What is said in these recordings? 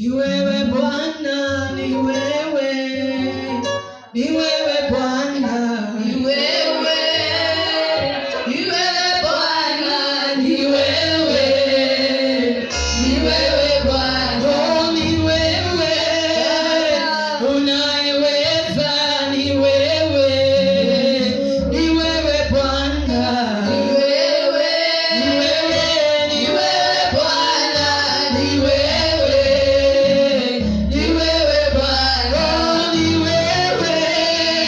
Ni wewe Bwana, ni wewe, ni wewe Bwana, Ni wewe, ni wewe Bwana, ni wewe, ni wewe Bwana. oh, ni wewe unayeweza, ni wewe, ni wewe Bwana, Ni wewe, ni wewe, ni wewe Bwana, ni wewe, ni wewe Bwana. oh, ni wewe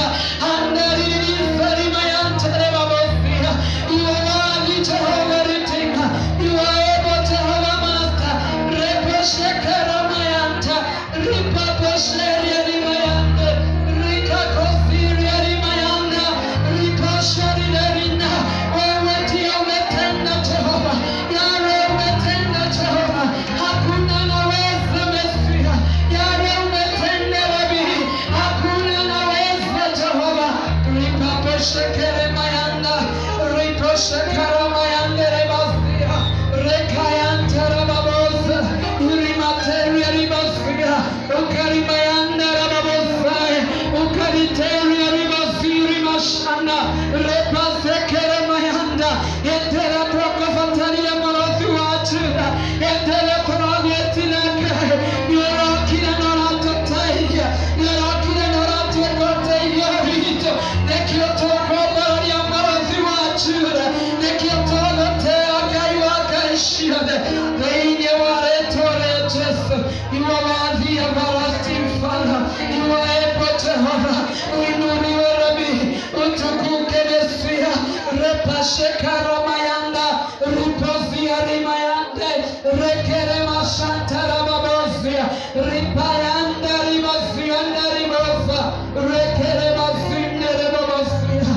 Shekere mayanda, ripo shekara mayanda rebazia, rekayanta rababosa, urimateria ribazia, ukarimayanda rababosai, ukariteria ribaziri mashanda, repasekere mayanda, etera prokofataria morosi wachira, etera progetileke, yorokira noratotaia, yorokira noratekoteia rito, nekiotokobaria morosi wachira, nekiotogotea kaiwakaishire, thĩinĩ wa rĩtwa rĩa Jesũ, iwe wathia barastifana, iwe epo Jehova, uinuliwe Rabi, utukuke Mesia, repashekara mayanda, ripozia rimayande, rekere mashantara babozia, ripayanda rimazianda riboza, rekere mazinde rebobozia,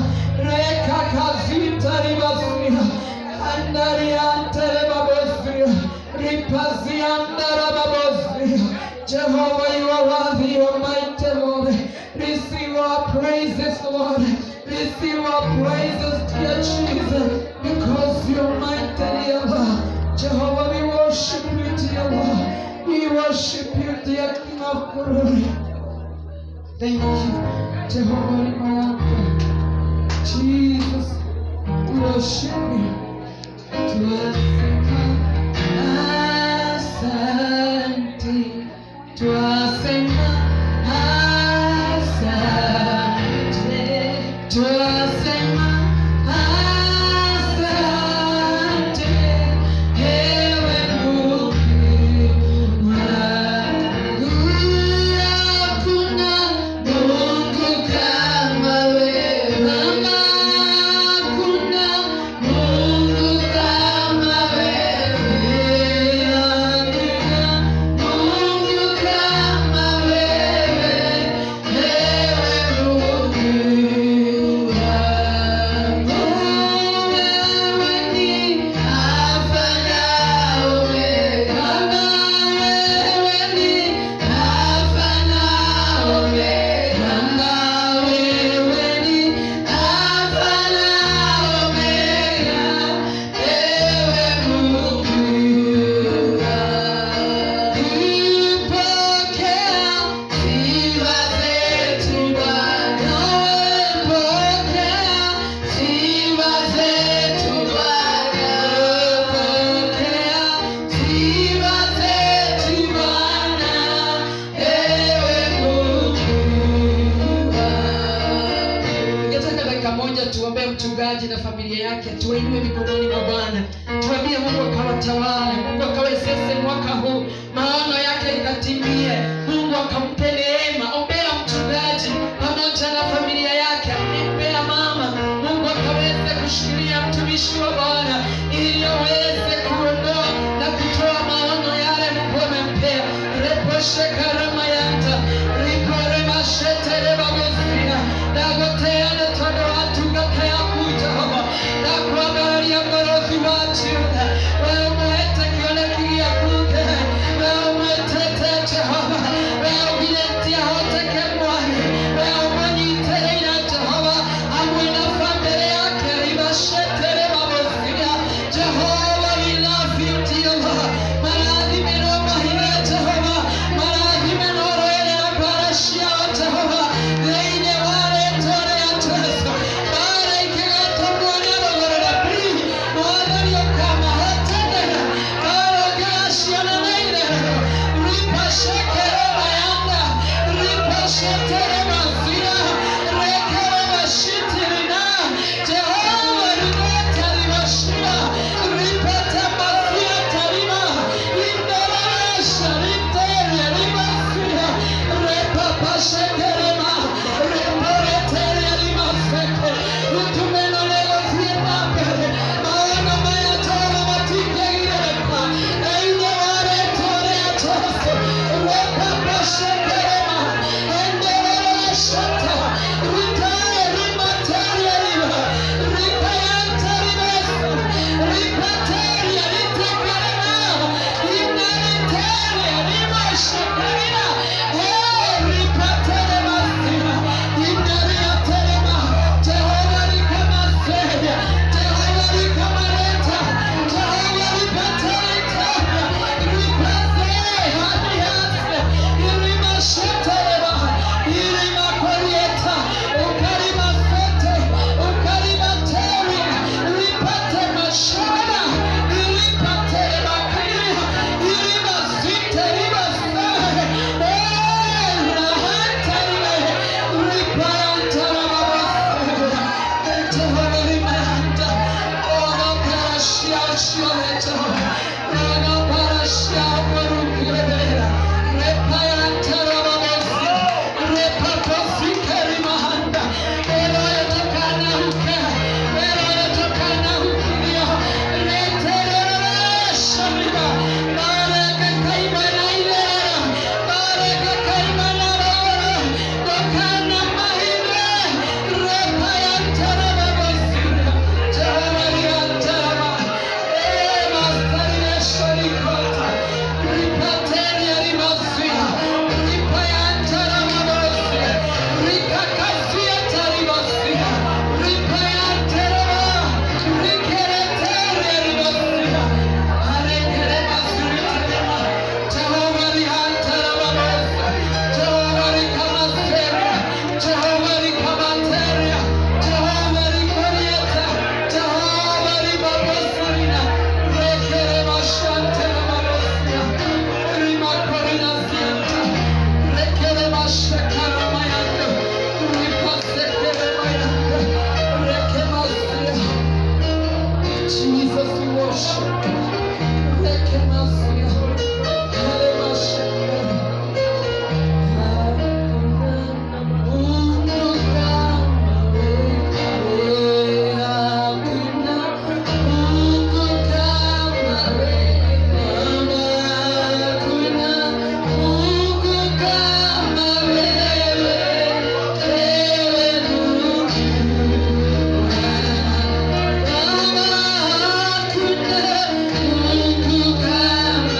rekakazita ribazia, andariante rebobozia, ripazianda rebobozia. Jehovah, you are worthy, you are mighty, Lord. Receive our praises, Lord. Receive our praises, dear Jesus, because you are mighty, dear Lord. Jehovah, we worship you, dear Lord. We worship you, dear King of glory. Thank you, Jehovah, Rimayamba. Jesus, we worship you. Twasema asante, twasema asante, twasema asante, ewe Mungu wangu. Hakuna Mungu kama wewe, hakuna Mungu kama wewe, hakuna Mungu kama wewe, ewe Mungu wangu. Wewe ni Alfa na Omega, wewe ni Alfa na Omega, wewe ni Alfa na Omega, ewe Mungu wangu. Pokea sifa zetu Bwana, pokea sifa zetu Bwana, pokea sifa zetu Bwana, ewe Mungu wangu. Ningetaka dakika moja tuombee mchungaji na familia yake, tuwainue mikononi mwa Bwana, tuambie Mungu akawatawale, Mungu akawezeshe mwaka huu, maono yake ikatimie, Mungu akampe neema. Ombea mchungaji pamoja na familia yake, ombea mama, Mungu akaweze kushikilia mtumishi wa Bwana ili aweze kuondoa na kutoa maono yale Mungu amempea. reposhe karama yanta rikorema shetere bagosia dagoteane tondo atungate akuja homa nakuangalia ngorozi wacu wewe umwete kioneki giakuke wewe umwetete Jehova wewe ugiretia hoteke mwari wewe umanyitereire Jehova hamwe na family yake ribashetere bagosia Mungu kama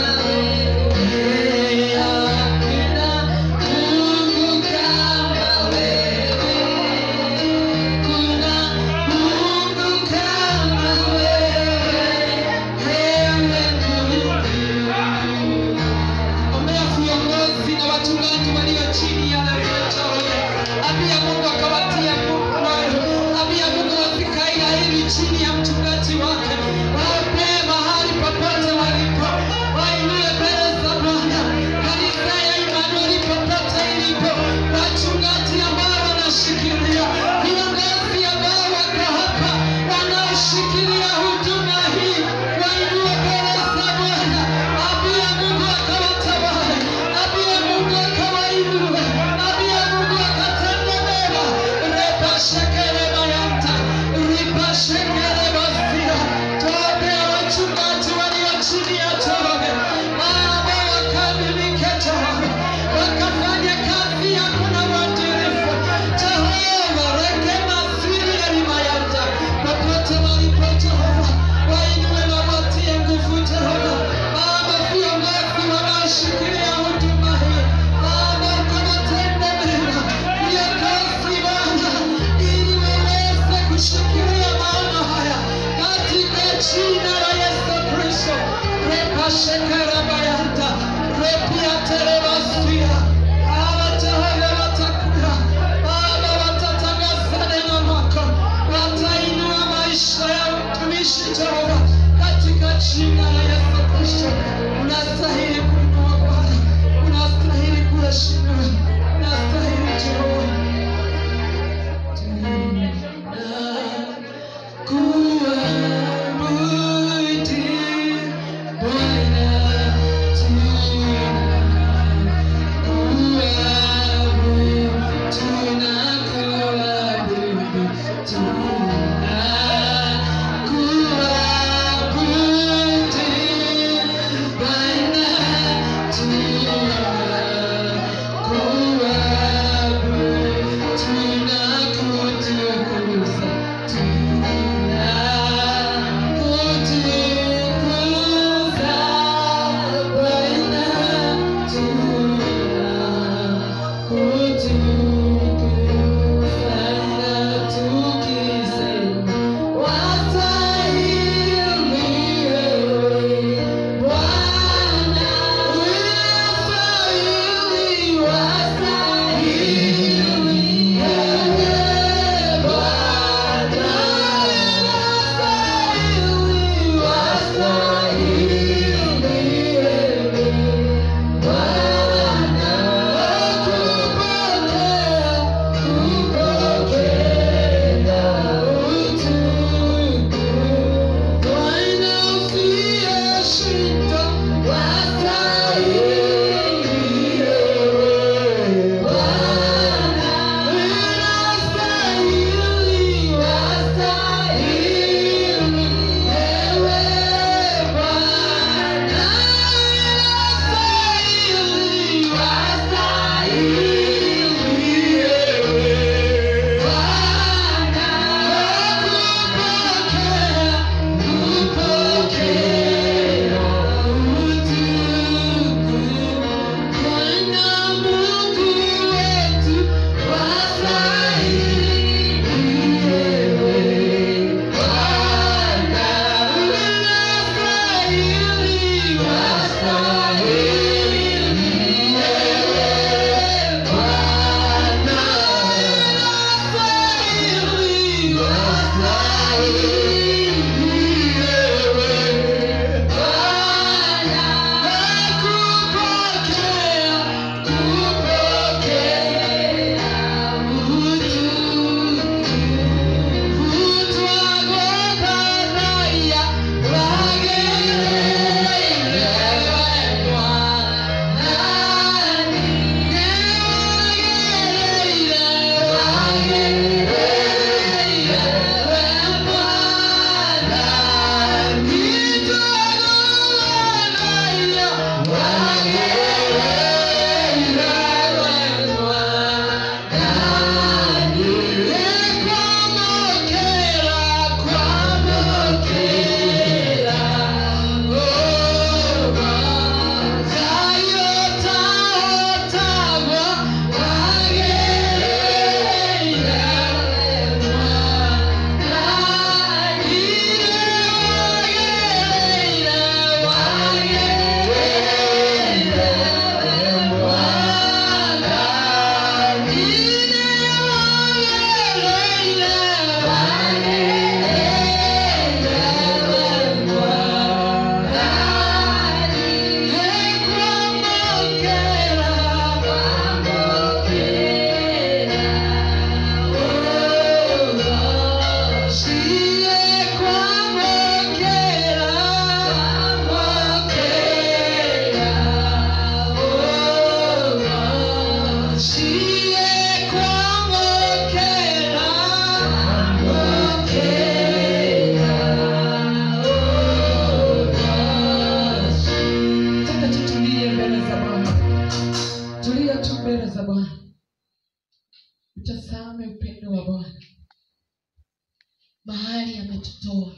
mahali ametutoa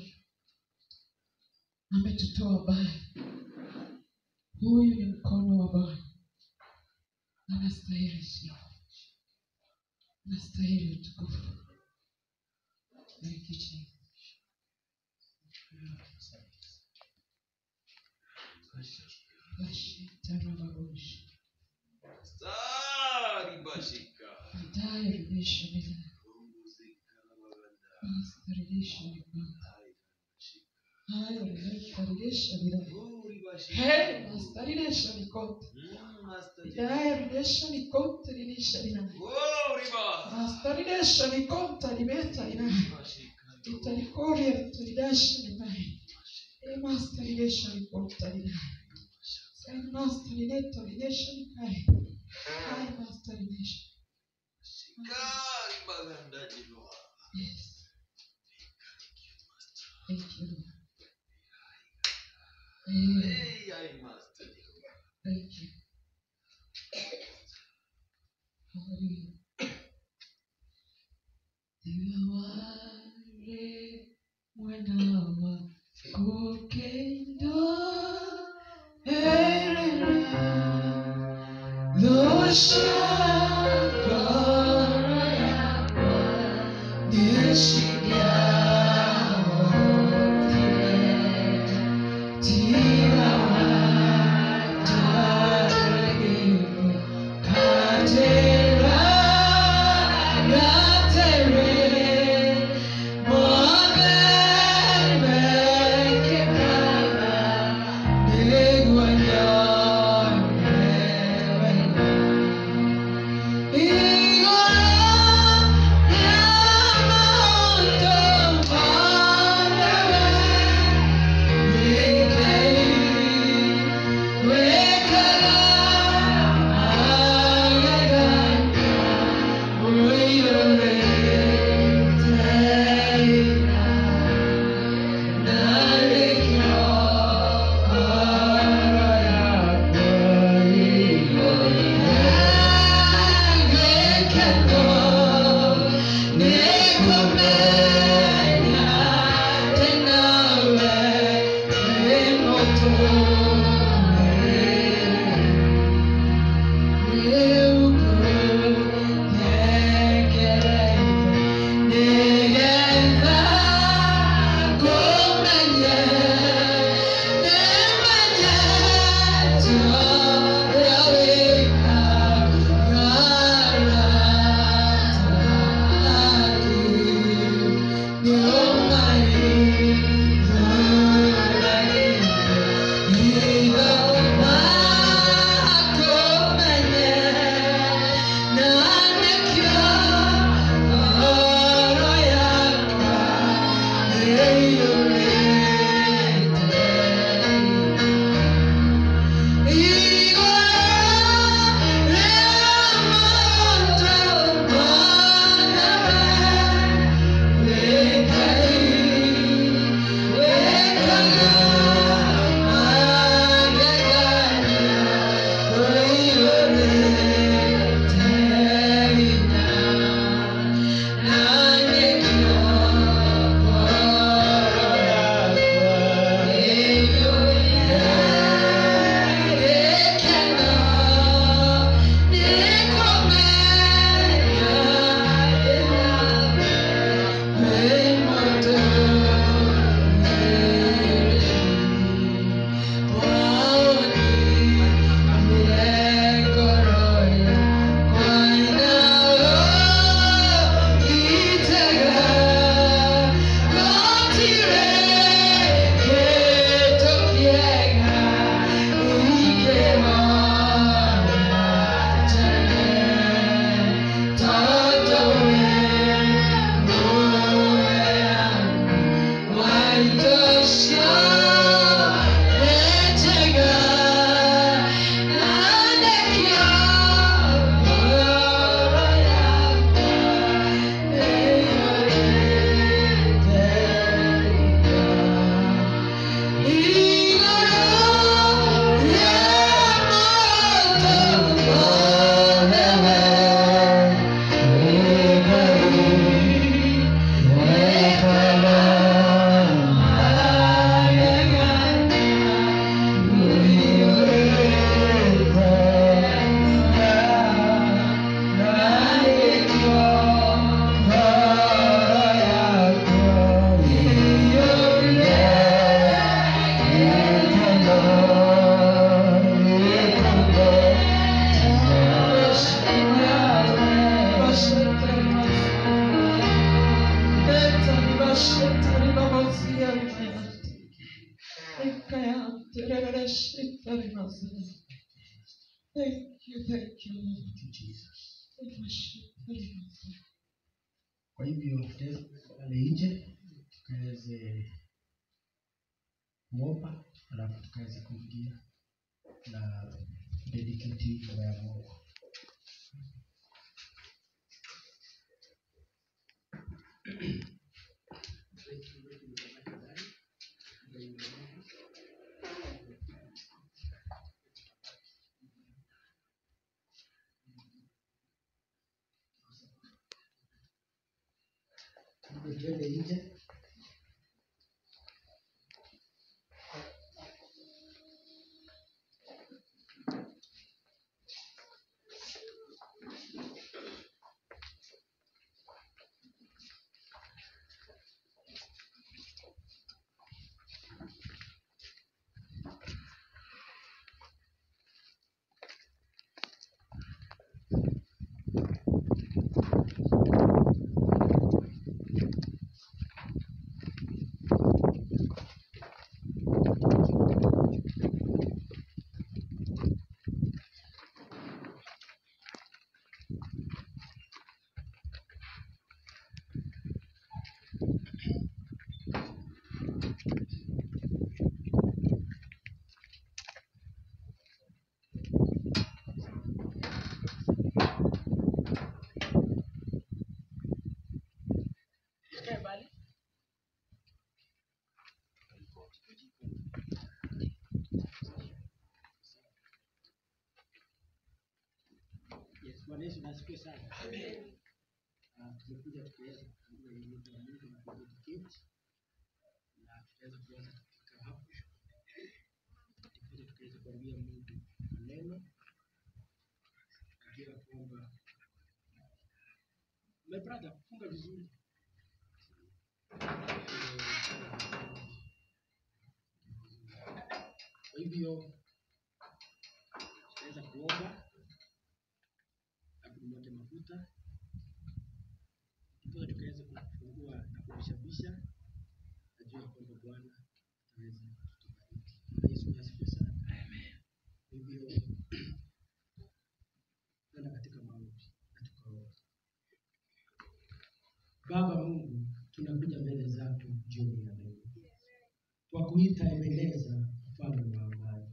ametutoa mbali huyu ni mkono wa bwana anastahili sifa anastahili utukufu Thank you, Jesus. Bashitarababushi. Saribashika. Baadaye rudisha milele. Basi rudisha milele. Haya, rudisha, rudisha milele. Hey, basta, rudisha mikote. Baadaye rudisha mikote, rudisha milele. Basta, rudisha mikote, limeta milele. Italikoria, rudisha milele. Eh, basta, rudisha mikote, milele. Eh, basta, rudisha, rudisha milele. Haya, basta, rudisha. Yes. Thank you, Lord. Amen. Thank you. Hallelujah. Diware mwanawa kukendo erera losha kora yako nishiga Rabashetari Bamasia Ekayante Rabashetari Masia Thank you, thank you, Lord. Thank you, Jesus. Rabashetari Masia Kwa hivyo tutaweza pale nje tukaweze kuomba, alafu tukaweze kuingia na dedicate nyumba ya Mungu. Hivyo tuende nje Yes, Bwana Yesu nasifiwe sana. Ah, tumekuja tukiweza kufungua hii nyumba ya Mungu na kudedicate na tutaweza kuanza kufika hapo ndipo tukaweza kuambia Mungu maneno najua kwamba my brother funga vizuri kwa hivyo tutaweza kuomba na kunyote mafuta ndipo tukaweza kufungua na kubishabisha najua kwamba bwana ataweza kutubariki Bwana yesu nasifiwe sana kwa hivyo kwenda katika maombi na tukaomba baba mungu tunakuja mbele zako jioni ya leo kwa kuita ebeneza mfalme wa amani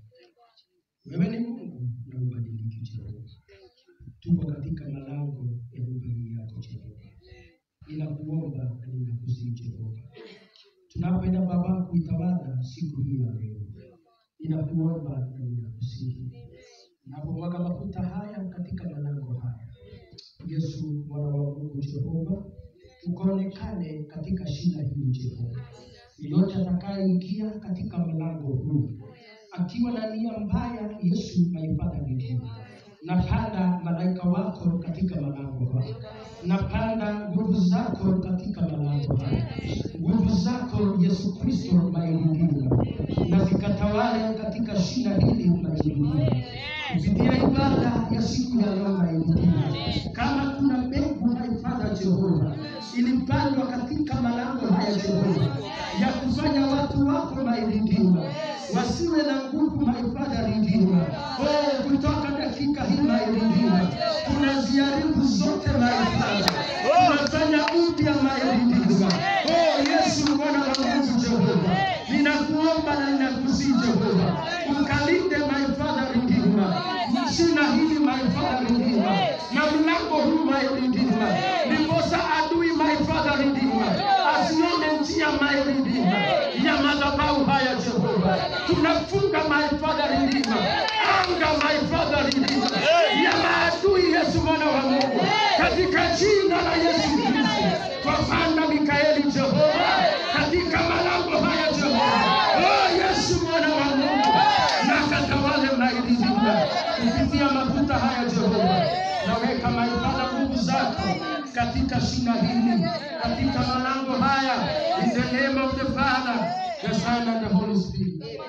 wewe ni mungu na ubadiliki jehova tuko katika malango ya nyumba hii yako Jehova. Ninakuomba na ninakusihi Jehova, tunapoenda Baba kuitawala siku hii ya leo, ninakuomba na ninakusihi, napomwaga mafuta haya katika malango haya, Yesu mwana wa Mungu Jehova, ukaonekane katika shina hili Jehova. Yeyote atakayeingia katika mlango huu akiwa na nia mbaya, Yesu maifadha mbinguni napanda malaika wako katika malango haya, napanda nguvu zako katika malango haya, nguvu zako Yesu Kristo mailindina, na zikatawale katika shina hili mailindina, kupitia ibada ya siku ya leo mailindina. Kama kuna mbegu maifadha Jehova ilipandwa katika malango haya Jehova, ya kufanya watu wako mailindina wasiwe na nguvu maifadha lindina. Oh, kutoka dakika hii mailindina tunaziharibu zote maifadha, tunafanya upya mailindina. Oh, Yesu mwana wa Mungu Jehova, ninakuomba na ninakusihi Jehova, ukalinde maifadha lindina, jina hili maifadha lindina, na mlango huu mailindina, ndiposa adui maifadha lindina asione njia mailindina ya madhabahu haya Jehova, tunafunga my father redeemer, anga my father redeemer ya maadui Yesu mwana wa Mungu, katika jina la Yesu Kristo twapanda Mikaeli Jehova katika malango haya Jehova. Oh Yesu mwana wa Mungu, na katawale maididima kupitia mafuta haya Jehova, naweka maifadha nguvu zako katika shina hili, katika malango haya, in the name of the Father, the Son and the Holy Spirit.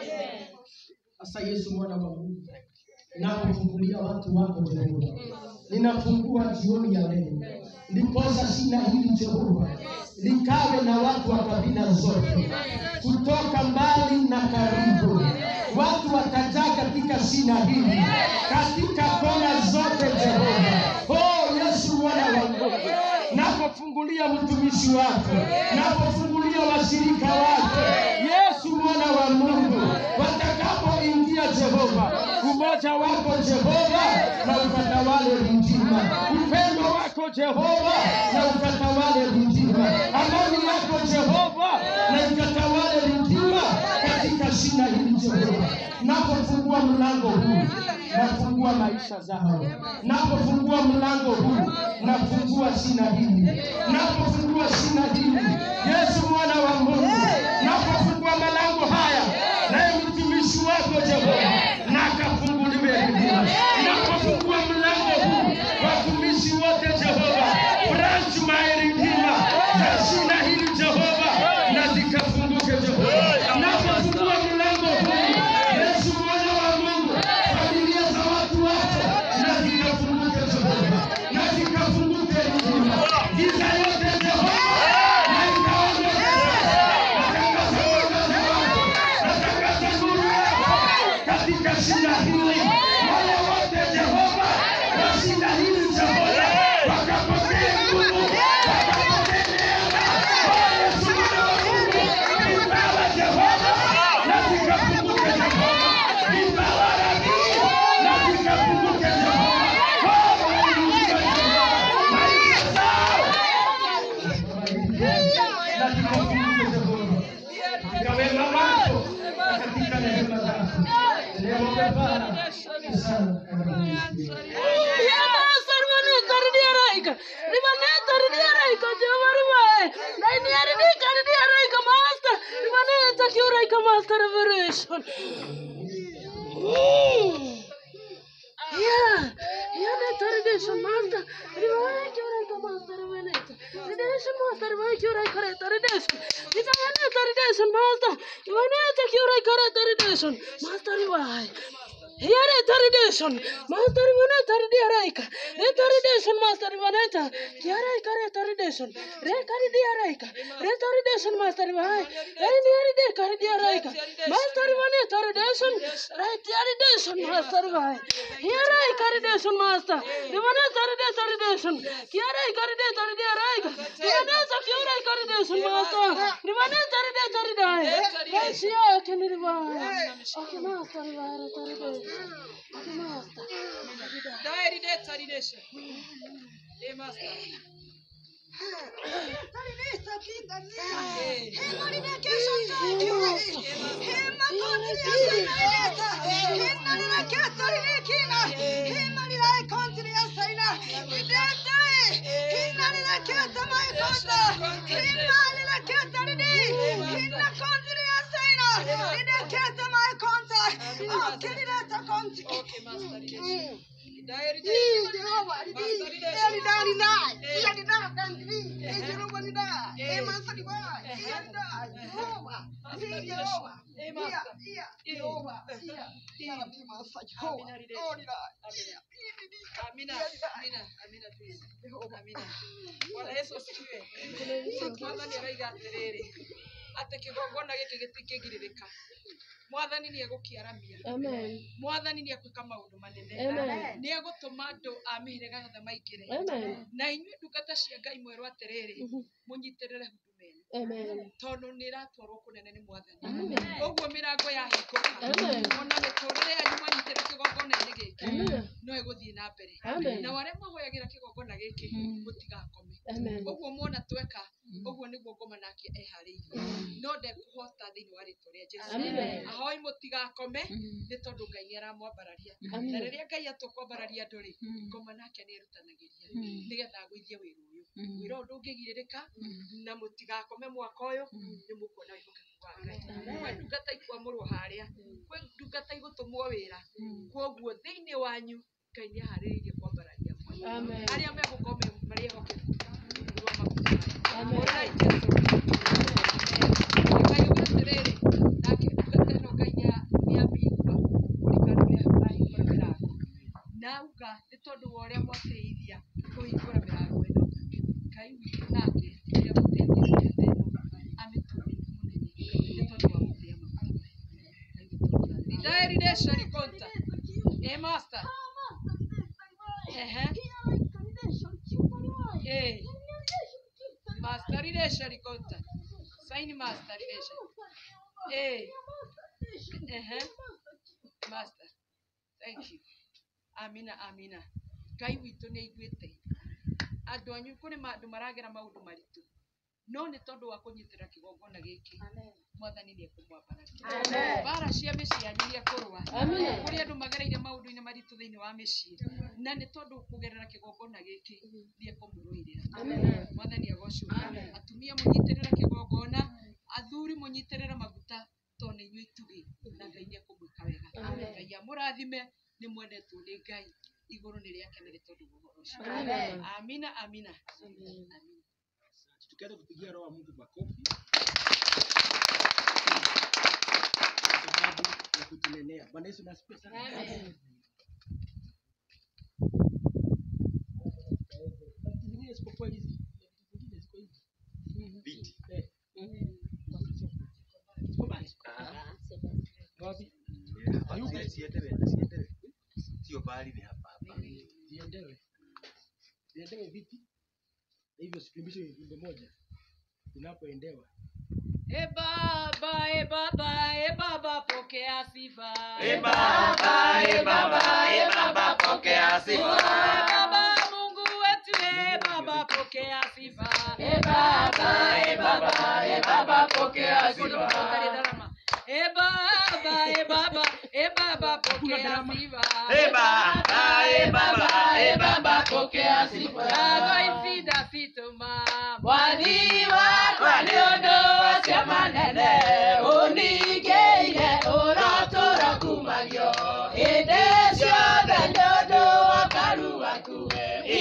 Sasa Yesu mwana wa Mungu, napofungulia watu wako Jehova, ninafungua jioni ya leo, ndiposa shina hili Jehova likawe na watu wa kabila zote kutoka mbali na karibu. Watu watajaa katika shina hili, katika kona zote. Jehova, oh Yesu mwana wa Mungu, napofungulia mtumishi wako, napofungulia washirika wako, Yesu mwana wa Mungu, watakapoingia Jehova, umoja wako Jehova na ukatawale mjima, upendo wako Jehova na ukatawale mjima, amani yako Jehova na ikatawale mjima katika shina hili Jehova. Napofungua mlango huu, nafungua maisha zao. Napofungua mlango huu, nafungua shina hili. Napofungua shina hili, Yesu mwana wa Mungu, napofungua malango haya, naye mtumishi wako Jehova, na akafunguliwe huduma. Napofungua mlango huu, watumishi wote Jehova, branch my redeemer za shina hili Jehova, na zikafunguke Jehova. Napofungua mlango huu, Yesu mwana wa Mungu, familia za watu wako na zikafunguke Jehova, na zikafunguke huduma. Giza yote Jehova, na ikaondoke sasa. Natangaza mwangaza wako, natangaza nuru yako katika shina hili. Wale wote Jehova, wa shina hili Jehova, wakapokee nguvu, wakapokee neema. Oh, Yesu mwana wa Mungu, vipawa Jehova, na zikafunguke Jehova. Vipawa radii, na zikafunguke Jehova. Oh, haleluya Jehova. Maisha zao na zikafunguke Jehova. Katika wema wako na katika rehema zako. Leo Baba, sana Here retardation, master maneta diaraika, retardation master maneta, diaraika retardation, rekari diaraika, retardation master vai, rendi de kari diaraika, master maneta retardation, retardation master vai, here retardation master, dimaneta retardation, here retardation diaraika, dimaneta here retardation master, dimaneta retardation, Russia can divide, okay master vai retardation. Okay, master. Diary death ordination. Eh, master. Okay, master. Diary death. Amina, amina, amina, please. Amina. Bwana Yesu asifiwe. Mwathani araiga atĩrĩrĩ atĩ kĩgongona gĩkĩ gĩtingĩgirĩrĩka mwathani nĩ egũkĩaramia Amen. mwathani nĩ egwĩka maũndũ manene Amen. nĩ egũtũma andũ a mĩhĩrĩga yothe maingĩre Amen. na inyuĩ ndungata cia ngai mwerwo atĩrĩrĩ mũnyitĩrĩre huduma ĩno Amen. tondũ nĩ ĩratwarwo kũnene nĩ mwathani Amen. ũguo mĩrango ya hingũka Amen. ona mĩtũrĩre yanyu mwanyitĩrĩre kĩgongona-inĩ gĩkĩ Amen. no ĩgũthiĩ na mbere Amen. na arĩa mahoyagĩra kĩgongona gĩkĩ mũtigakome Amen. ũguo muona tweka ũguo nĩguo ngoma nake eharĩirie no ndekũhota thĩinĩ wa rĩtwa rĩa jesu Amen. ahoi mũtigakome nĩ tondũ ngai nĩ aramwambararia Amen. na rĩrĩa ngai atũkwambararia andũ rĩ ngoma nake nĩ erutanagĩria nĩgetha agũithie wĩra ũyũ wĩra ũyũ ndũngĩgirĩrĩka na mũtigakome mwaka ũyũ nĩ mũkuona wĩhokeku wa ngai kwĩ ndungata ikwamũrwo harĩa kwĩ ndungata igũtũmwo wĩra kwoguo thĩinĩ wanyu ngai nĩ aharĩrĩirie kwambararia mwana Amen. arĩa megũkorwo me- marĩ ehokeku nĩguo makuta Amen. Mũrai Jesũ. Ngai uga atĩrĩrĩ, nake ndungata ĩno Ngai nĩ- nĩ amĩigua kũringana na ũrĩa ahingũra mĩrango. Na auga nĩ tondũ wa ũrĩa mwatĩithia kũhingũra mĩrango ĩno Ngai witũ nake nĩ egũteithia recorder. Sign master relation. Eh. Ehe. Master. Thank you. Amina, amina. Ngai witũ nĩ aiguĩte. Andũ anyu kũrĩ ma- andũ maragera maũndũ maritũ. No nĩ tondũ wa kũnyitĩrĩra kĩgongona gĩkĩ. Mwathani nĩ ekũmwambararia. Mbara cia mĩciĩ yanyu nĩ ekũrũa. Kũrĩ andũ magereire maũndũ-inĩ maritũ thĩinĩ wa mĩciĩ. Na nĩ tondũ kũgerera kĩgongona gĩkĩ nĩ ekũmũrũĩrĩra. Mwathani agocwo. Atumia mũnyitĩrĩre kĩgongona, athuri mũnyitĩrĩre maguta tondũ nĩ inyuĩ itugĩ na Ngai nĩ ekũmwĩka wega. Ngai amũrathime nĩ mwendetwo nĩ Ngai igũrũ nĩ rĩake nĩ tondũ wa ũhoro ũcio. Amina, amina. Amina. tukianza kupigia roho wa Mungu makofi kwa sababu ya kutunenea. Bwana Yesu na asifiwe sana. Vitu vingine isipokuwa hizi, vitu vingine ziko hivi. Eh. Ziko mbali. Wapi? sio bali ni hapa hapa Ziendewe. Ziendewe vipi? Na hivyo sikimbishe wimbo moja inapoendewa. E Baba, e Baba, e Baba, pokea sifa. E Baba, e Baba, e Baba, pokea sifa. E Baba, Mungu wetu, e Baba, pokea sifa. E Baba, e Baba, e Baba, pokea sifa. E Baba, e Baba, e Baba, pokea sifa. E Baba, e Baba, e Baba, pokea sifa. Nago isida sitoma. Mwathi wakwa nĩ ũndũ ũcio manene ũningĩire ũrotũra kumagio hĩndĩ ciothe nĩ ũndũ wa ũkaru waku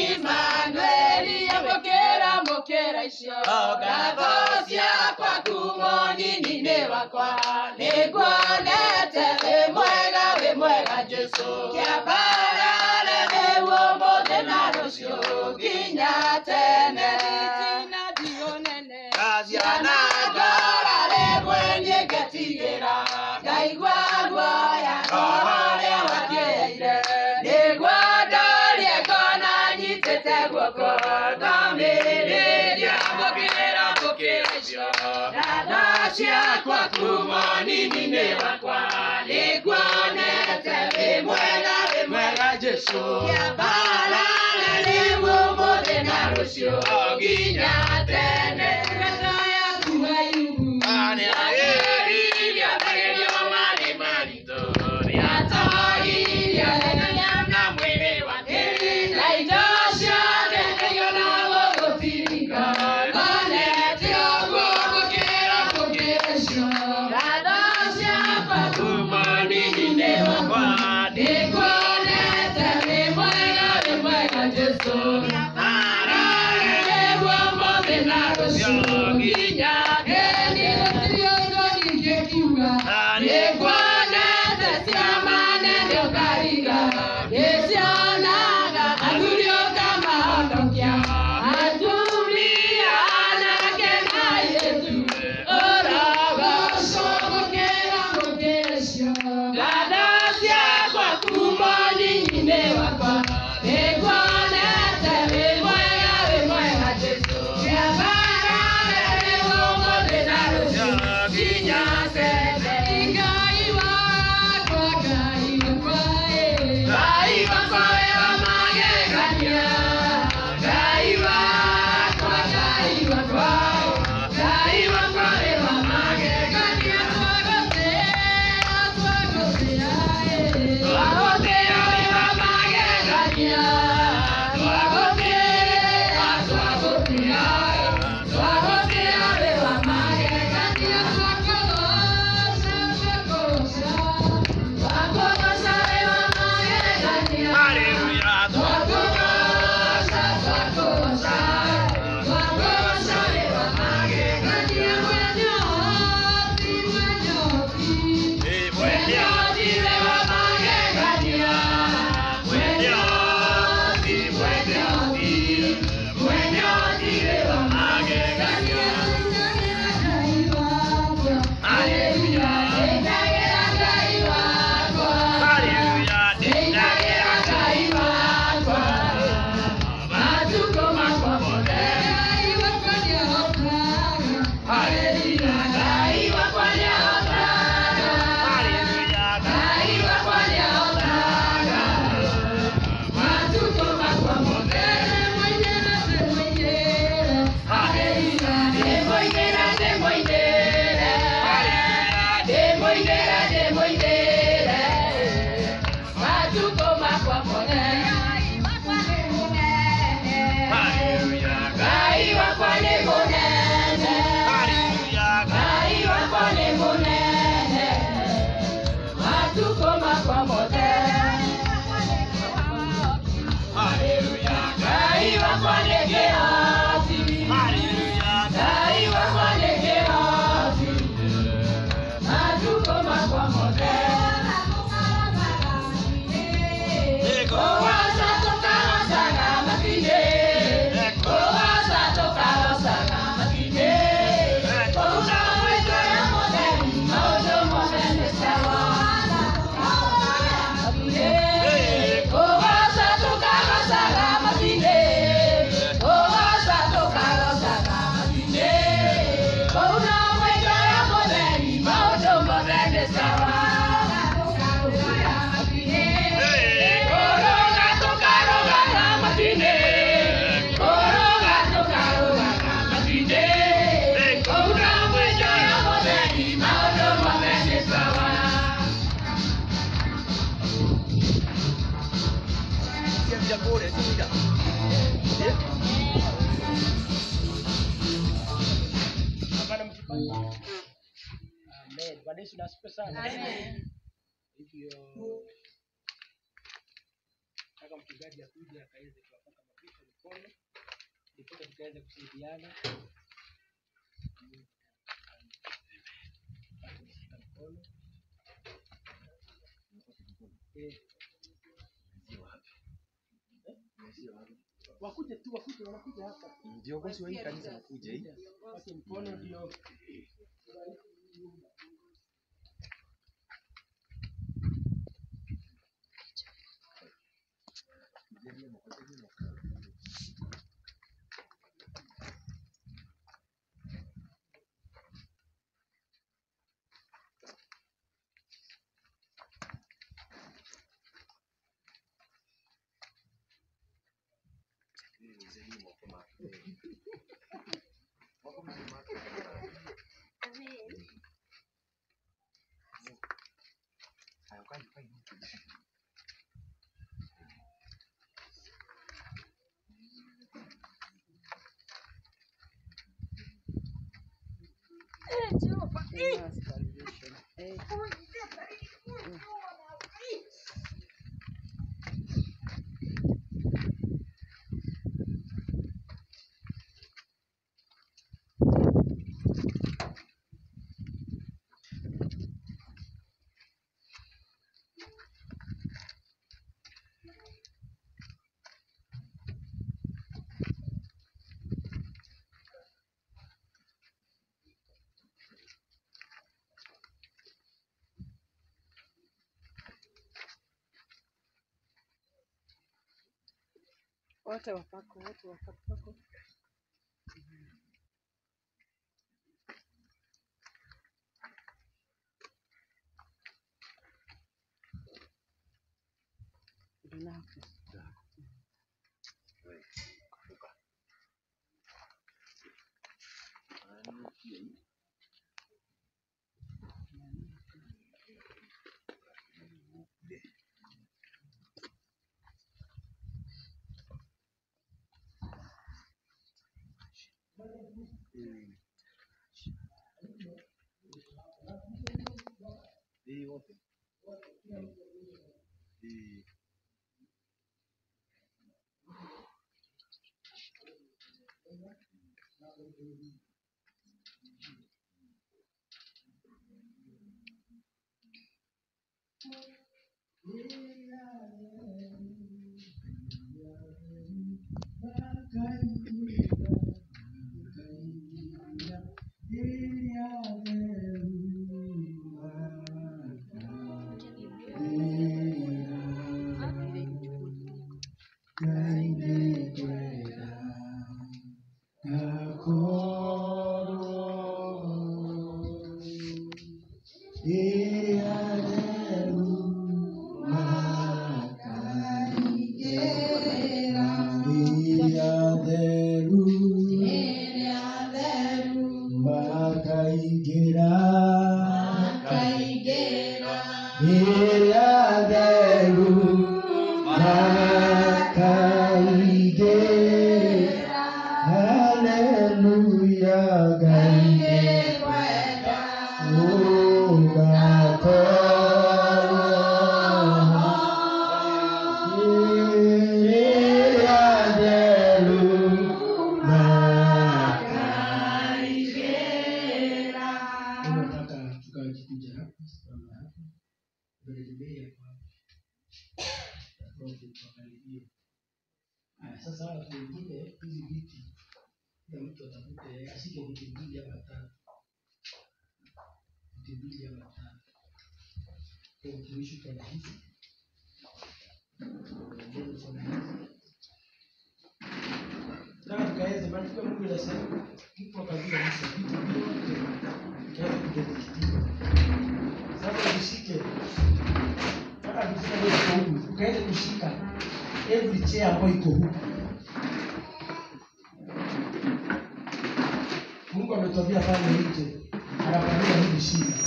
Imanueli amũkĩra mũkĩra icio ngatho ciakwa kumo nini-inĩ wakwa nĩnguonete wĩ mwega wĩ mwega Jesu kĩambarare nĩguo mũthĩ na rũciũ nginya tene Tina dionene. Kaziana ciana ngorare ngetigĩra ngaigua guoya ngorore wakĩire nĩguo ndorie ngona nyitĩte guoko ngamĩrĩria mũkĩra mũkĩra icio nana ciakwa kuma nini-inĩ wakwa nĩnguonete wĩ mwega wĩ mwega Jesu kĩambarare nĩguo mũthĩ na rũciũ nginya tene ngata yaku wairu Ani ageria ageria mali marito Atagiria na mwili wake na indo ciothe nĩiona gũgũtirika onete ũguo gũkĩra gũkĩra cio ngatho ciakwa kuma nini-inĩ wakwa nĩkuonete wĩ mwega wĩ mwega Jesu arare nĩguo mũthĩ na rũciũ nginya hĩndĩ gũtirĩ ũndũ ingĩkiuga nĩkuonete ciama nene ũkariga nĩcionaga athuri ũkamahonokia atumia anake na airĩtu ũrogocwo gũkĩra gũkĩra cio ngatho ciakwa kuma nini-inĩ wakwa nĩkuonete wĩ mwega wĩ mwega Jesu ciabarare nĩguo Amen. Bwana Yesu na asifiwe sana. Hivyo nataka mchungaji akuje akaweze kuwapaka mapicha mikono ndipo tukaweze kusaidiana. Kushika mkono. Eh. Wakuje tu, wakuje, wanakuja hapa. Viongozi wa hii kanisa wakuja hii. Wake mkono ndio wote wapako, wote wapako. Binafsi. Hii wote. Hii. nataka tukajikuja hapa simama hapa mbele hapa Prophet wakaribie. Haya, sasa watu wengine hizi viti kila mtu atafute ashike viti mbili ama tatu viti mbili ama tatu kwa utumishi uko na hizi Mbele uko na hizi na tukaweze maandiko ya Mungu inasema mtu akajua Musa vitu vyote ikaweza kudhibitiwa. Sasa tushike mpaka tufika leo huku ukaweze kushika every chair ambayo iko huku. Mungu ametuambia pale nje anafanyia hivi shida.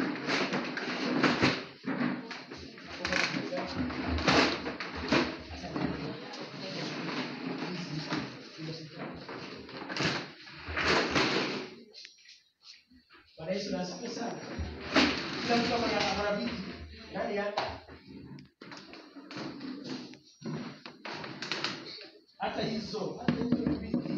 Sasa hata hizo hata hizo ni vingi.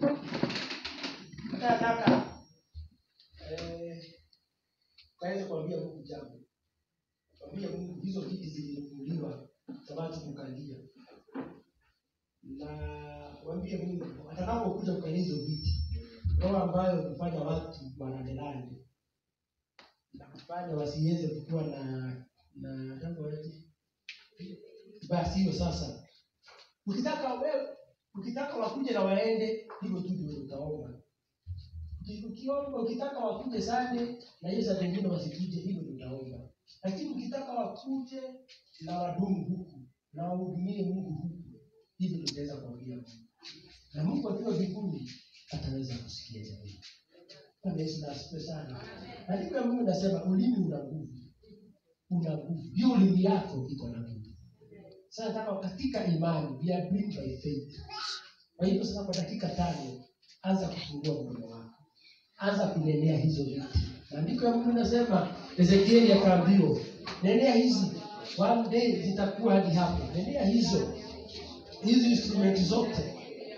Hata nataka eh, ukaweza kuambia Mungu jambo, kuambia Mungu hizo viti zilinunuliwa za watu kukalia, na waambie Mungu atakapokuja kukalia hizo viti, roho ambayo hufanya watu wanadelande na kufanya wasiweze kukuwa na na jambo aje basi hiyo sasa ukitaka wewe ukitaka wakuje na waende hivyo tu ndio utaomba Uki- ukiomba ukitaka wakuje sande na hiyo saa zingine wasikuje hivyo ndio utaomba lakini ukitaka wakuje na wadumu huku na wahudumie mungu huku hivyo ndio utaweza kuambia mungu na mungu akiwa mbinguni ataweza kusikia jamii Bwana Yesu na asifiwe sana andiko ya mungu nasema ulimi una nguvu una nguvu hiyo ulimi yako iko na nguvu sasa nataka katika imani we are doing by faith kwa hivyo sasa kwa dakika tano anza kufungua mdomo wako anza kunenea hizo vitu maandiko ya mungu inasema ezekieli akaambiwa nenea hizi one day zitakuwa hadi hapo nenea hizo hizi instrumenti zote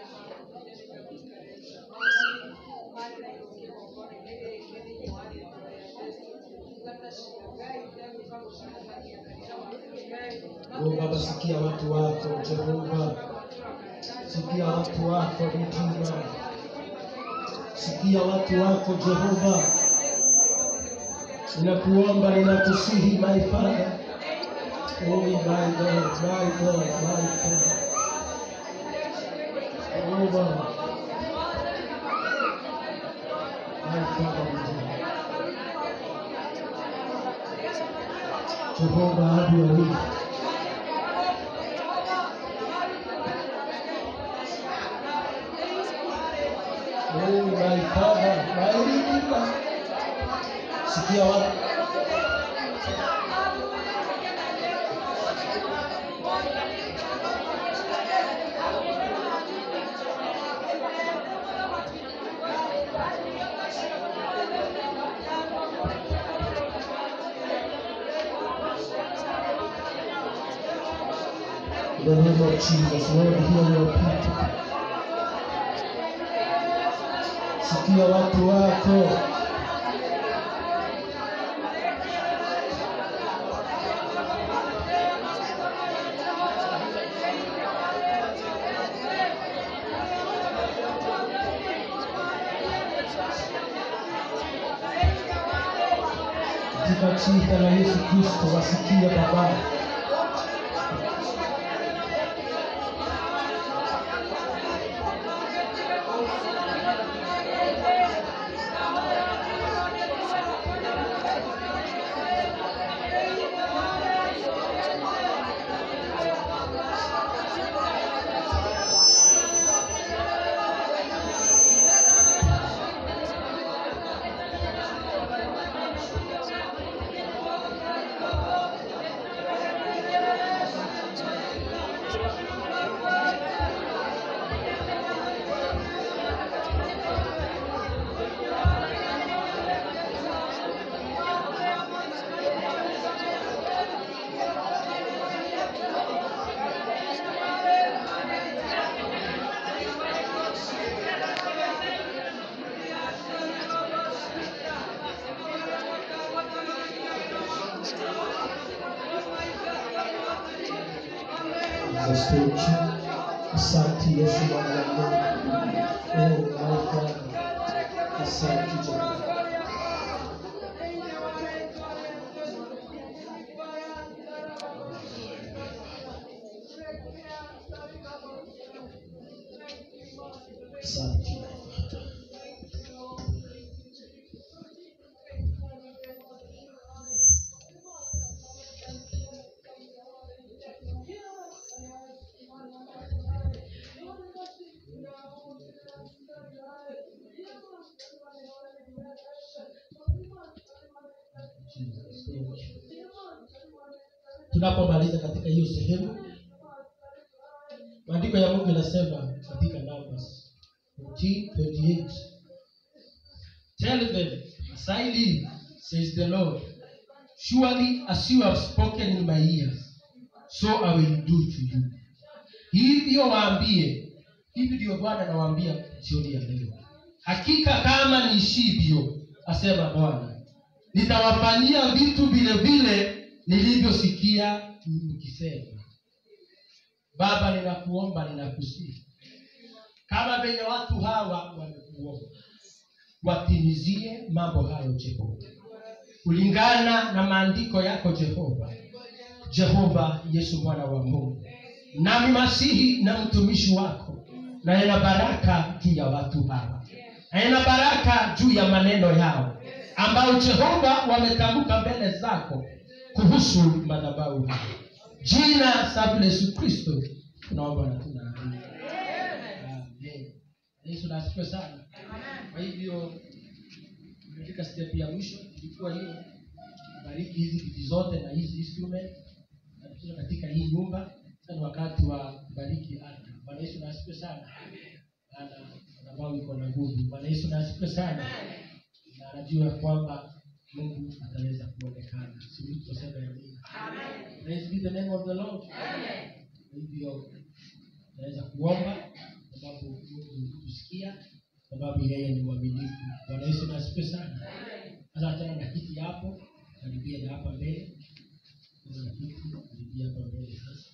Oh, Baba, sikia watu wako Jehova, sikia watu wako Redeemer, sikia watu wako Jehova, ninakuomba, ninakusihi my Father, oh my God, my God, my God, oh Baba, my Father Redeemer. Jehova, have your way. Oh my Father, my Redeemer. Sikia watu In the name of Jesus, Lord, hear your people. Sikia watu wako. Katika jina la Yesu Kristo, wasikie Baba. Asante asante Yesu Bwana wa Mungu. Oh my Father, asante Jehova. Asante my Father. Jesus, thank you. tunapomaliza katika hiyo sehemu maandiko ya mungu yanasema katika numbers 14:28 tell them as i live says the lord surely as you have spoken in my ears so i will do to you hivyo waambie hivi ndio bwana anawaambia jioni ya leo hakika kama nishivyo asema bwana nitawafanyia vitu vile vile nilivyosikia mkisema baba ninakuomba ninakusihi kama venye watu hawa wamekuomba watimizie mambo hayo jehova kulingana na maandiko yako jehova jehova yesu mwana wa mungu nami masihi na mtumishi wako naena baraka juu ya watu hawa naena baraka juu ya maneno yao ambayo jehova wametamka mbele zako kuhusu madhabahu haya jina safi la yesu kristo tunaomba na tunaamini Amen. yesu nasifiwe sana kwa hivyo katika step ya mwisho ilikuwa hiyo bariki hizi vitu zote na hizi instrument na tukiwa katika hii nyumba sasa ni wakati wa kubariki ardhi bwana yesu nasifiwe sana ana madhabahu iko na nguvu bwana yesu nasifiwe sana na anajua ya kwamba mungu ataweza kuonekana sisi tutasema ya mungu praise be the name of the lord Kwa hivyo naweza kuomba sababu mungu tusikia sababu yeye ni mwaminifu bwana yesu nasifiwe sana sasa achana na kiti hapo karibia na hapa mbele Kuna na kiti karibia hapa mbele sasa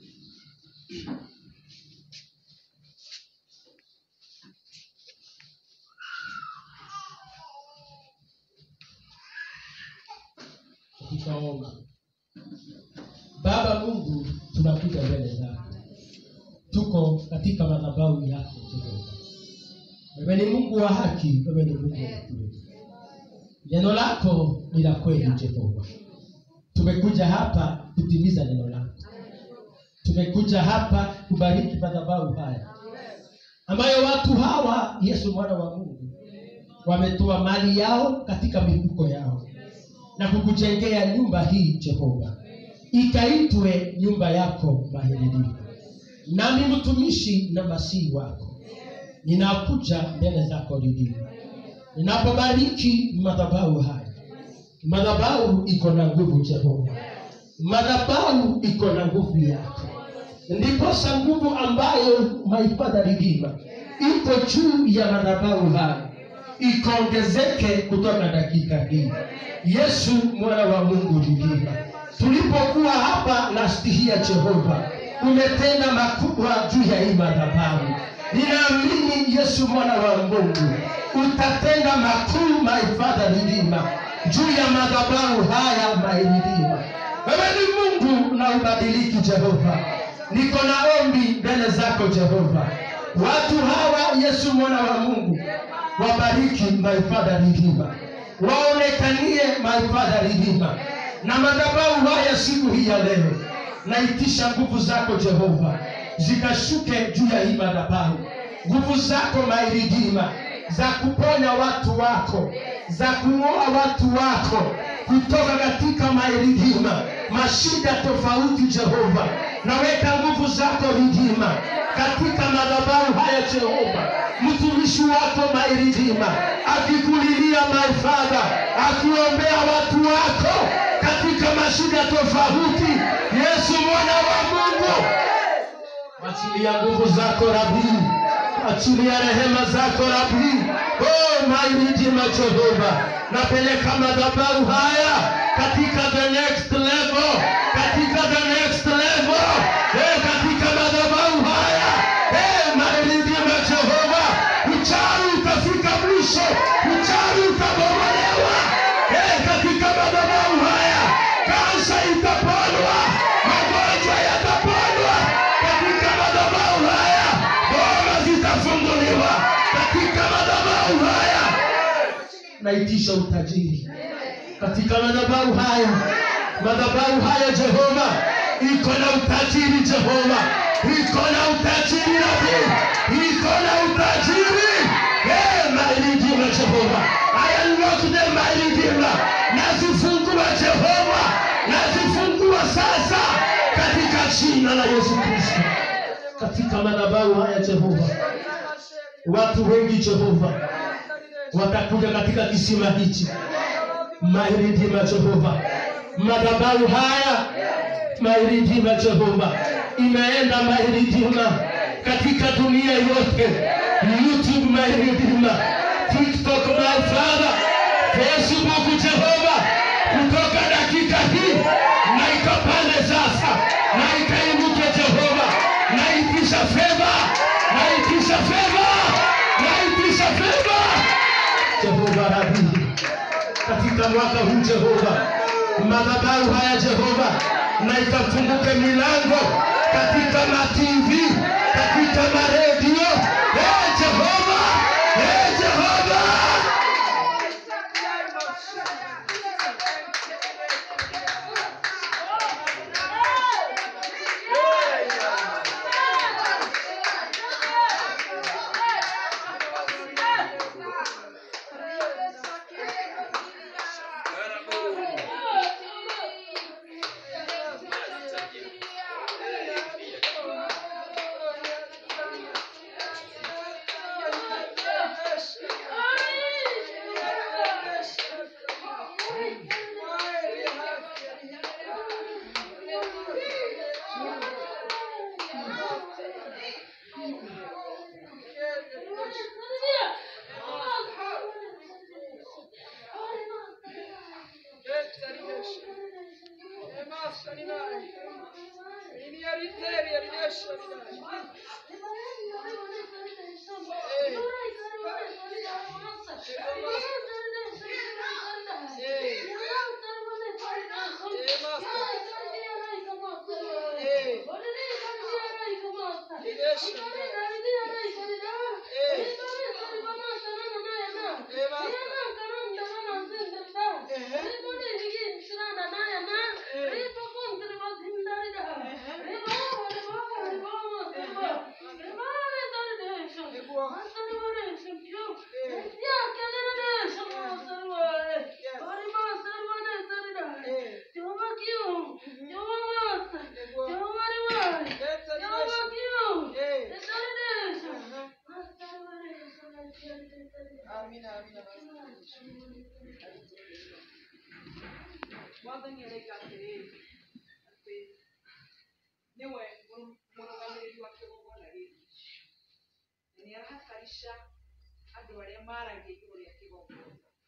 tutaomba baba mungu tunakuja mbele zako tuko katika madhabahu yako jehova wewe ni mungu wa haki wewe ni mungu wa kweli neno lako ni la kweli jehova tumekuja hapa kutimiza neno lako tumekuja hapa kubariki madhabahu haya ambayo watu hawa yesu mwana wa mungu wametoa mali yao katika mifuko yao na kukujengea nyumba hii jehova ikaitwe nyumba yako mahirilio nami mtumishi na masihi wako ninakuja mbele zako ridhini ninapobariki madhabahu haya madhabahu iko na nguvu jehova madhabahu iko na nguvu yako ndiposa nguvu ambayo maifadha ridhima iko juu ya madhabahu haya ikaongezeke kutoka dakika hii yesu mwana wa mungu ridhima tulipokuwa hapa nastihia jehova umetenda makubwa juu ya hii madhabahu ninaamini yesu mwana wa mungu utatenda makuu maifadha ridhima juu ya madhabahu haya mairidhima wewe ni mungu na ubadiliki jehova niko na ombi mbele zako jehova watu hawa yesu mwana wa mungu wabariki maifadha ridhima waonekanie maifadha ridhima na madhabahu haya siku hii ya leo naitisha nguvu zako jehova zikashuke juu ya hii madhabahu nguvu zako mairidhima za kuponya watu wako za kung'oa watu wako kutoka katika mairidhima mashida tofauti jehova naweka nguvu zako ridhima katika madhabahu haya jehova mtumishi wako mairidhima akikulilia maifadha akiombea watu wako katika mashida tofauti yesu mwana wa mungu achilia nguvu zako rabii achilia rehema zako rabii oh, mairidhima jehova napeleka madhabahu haya katika the next level katika the next level eh, katika madhabahu haya eh, mairidhima jehova uchawi utafika mwisho uchawi utabomolewa eh, katika madhabahu haya kansa itaponwa magonjwa yataponwa katika madhabahu haya boma zitafunguliwa katika madhabahu haya naitisha utajiri katika madhabahu haya madhabahu haya jehova iko na utajiri jehova iko na utajiri nabii iko na utajiri Eh, mairidhima jehova I unlock them mairidhima nazifungua jehova nazifungua sasa katika jina la yesu kristo katika madhabahu haya jehova watu wengi jehova watakuja katika kisima hichi mairidhima jehova madhabahu haya mairidhima jehova imeenda mairidhima katika dunia yote youtube my redeemer tiktok my father facebook jehova kutoka dakika hii na ikapande sasa na ikainuke jehova naitisha fedha naitisha fedha naitisha fedha jehova rabii katika mwaka huu Jehova, madhabahu haya Jehova, na ikafunguke milango katika matv, katika maredio. Ee Jehova, ee Jehova, mwathani aroiga atĩrĩrĩ atĩ nĩwe mũrũgamĩrĩri wa kĩgongona gĩkĩ na nĩ arahakarica andũ arĩa maragia igũrũ rĩa kĩgongona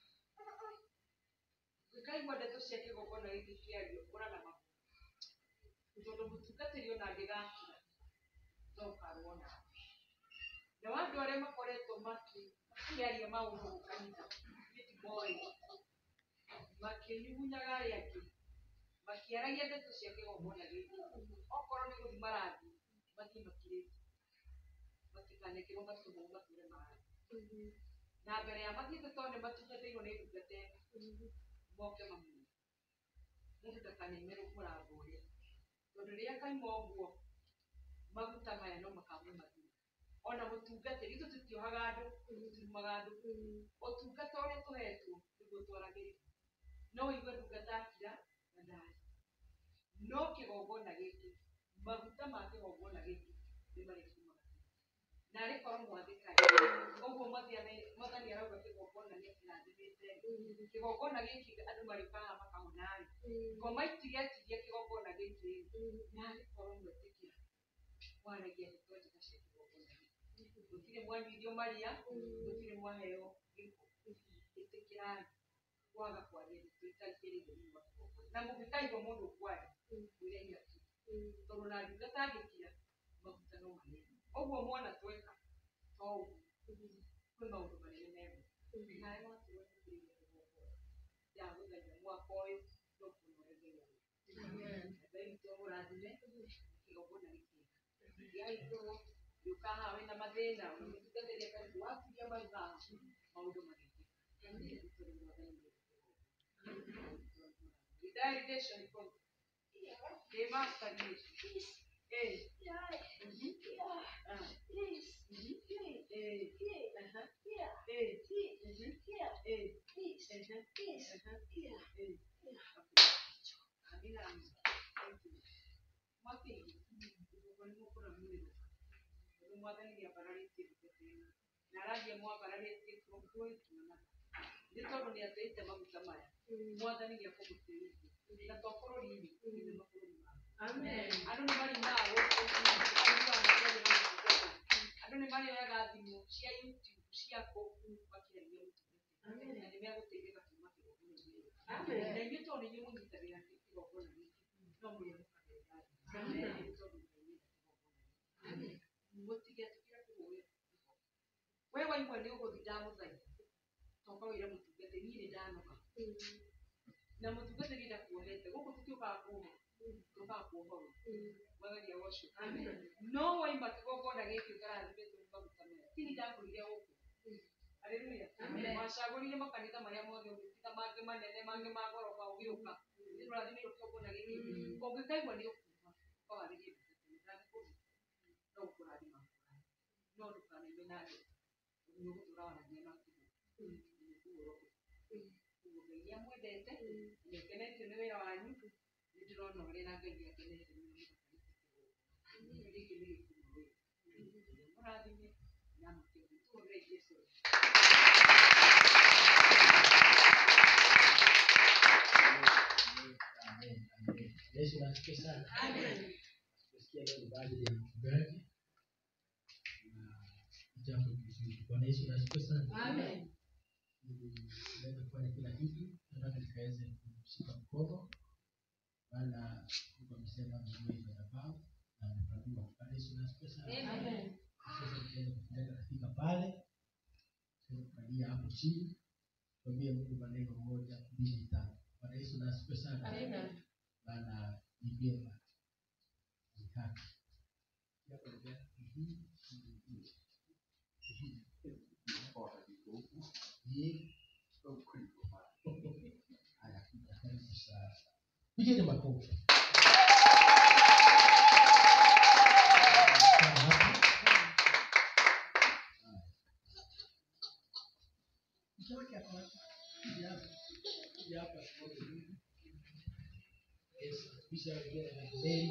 ngĩkaigua ndeto cia kĩgongona gĩkĩ kĩario ũraga ma tondũ mũtungatĩri ona angĩgakira no ũkarwo nawe na wa andũ arĩa makoretwo maki- makĩaria maũndũ gũkanitha gĩtimoĩ makĩnyugunyaga arĩa angĩ makĩaragia ndeto cia kĩgongona gĩkĩ okorwo nĩ gũthi marathiĩ mathiĩ makirĩte matikanekĩrwo matũmwo matũre marathiĩ na mbere ya mathiĩte tondũ nĩ matungatĩirwo nĩ ndungata ĩno moke mamuone mũndũ ndakaneime mũrango ũrĩa tondũ rĩrĩa kaima ũguo maguta maya no makamwe mathiĩ ona mũtungatĩri itũ tũtiohaga andũ tũtiumaga andũ ũtungata ũrĩa tũhetwo nĩguo twaragĩrĩria no ũigue ndungata akira na ndari no kĩgongona gĩkĩ maguta ma kĩgongona gĩkĩ nĩ marĩkumaga na arĩ korwo mwathĩkaĩ ũguo mwathani- mwathani arauga kĩgongona nĩ kĩrathimĩte kĩgongona gĩkĩ andũ marĩũkaga makahonarĩ ngoma itigetirie kĩgongona gĩkĩ na arĩ korwo mwetĩkĩra mwaragia ndeto njega cia kĩgongona gĩkĩ gũtirĩ mwanyuithio maria gũtirĩ mwaheo gĩko ĩtĩkĩrai kwaga kwaria ndeto itarigĩrĩire thĩinĩ wa kĩgongona na mũngĩkaigua mũndũ kwaria mwĩre nyaki tondũ na ndungata angĩkira maguta no manene ũguo mwona tweka to ũguo kwĩ maũndũ manene mego nawe watũwetĩkĩrĩire kĩgongona ndagũthaitha mwaka ũyũ no kũnoregeria ngai witũ amũrathime kĩgongona gĩkĩega gĩaitũrwo gĩũka haha wĩna mathĩna ũmũtungatĩria karibu wakuria mau haha maũndũ magĩkĩka Redirigation iko Eh, master ni eh mhm ah mhm eh aha eh mhm eh eh amina thank you mati kwa nini kuna mwili ndio mwathani ya barari tena na aragia mwabararĩtie kũngũĩ tuona nĩ tondũ nĩ ateite maguta maya mwathani nĩ akũmũtĩrĩrie na to bũrũri-inĩ nginya mabũrũri mangĩ andũ nĩ marimaga gũkũ cia youtube cia kũu makĩaria ũtungata na nĩ megũteithĩka kuma kĩgongona-inĩ na inyuĩ tondũ nĩ inyuĩ mũnyitagĩrĩra kĩgongona gĩkĩ no mũrĩamũkagĩra tondũ Ngai nĩ kĩgongona mũtigetĩkĩre kũhũrĩra we waigua nĩ ũgũthi ndamũthaitha toka wĩre mũtungate niĩ nĩ ndanoga na mũtungate nĩ ndakuohete gũkũ tũtiũkaga kuohwo tũkaga kuohorwo mwagagia wocio no waima kĩgongona gĩkĩ ũkarathimĩtwo nĩ maguta maya tini ndakũrire gũkũ Haleluya. Wacagũrire makanitha marĩa mothe ũgĩtiga mangĩ manene mangĩ ma goroba ũgĩũka nĩ ũrathimĩrwo kĩgongona gĩkĩ ũngĩkaigua nĩ ũkuuma ũkawarĩrie ndangĩkũruma no gũkũrathima no ndũkanaigue na andũ nĩ ũgũtũra waragia na kuo Ũguo Ngai nĩ amwendete nĩ akenetio nĩ wĩra wanyu nĩ ndĩrona ũrĩa na Ngai nĩ akenetio nĩ wĩra gĩkĩ nĩ gĩkumo wĩra mũrathime na mũkĩoge tũhũrĩre Jesũ Amen, amen. Yesu nasikia sana. Nasikia leo ni baadhi ya mchungaji na jambo kizuri. Bwana Yesu nasikia sana. Tunaweza kufanya kila kitu, nataka nikaweze kushika mkono, maana Mungu amesema mjue madhabahu na amepandua. Bwana Yesu nasikia sana. Sasa tukiweza kupeleka katika pale, tukalia hapo chini, tuambie Mungu maneno moja, mbili, tatu. Bwana Yesu nasikia sana maana ni vyema ni haki. Jambo la pili, mhm, mhm, mhm. Ye. Haya, karibu sana. Pigeni makofi. Sawa hapo. Haya. Mtoke hapa. Kuja hapa. Kuja hapa tuone. Yes, kisha wengine na mbele.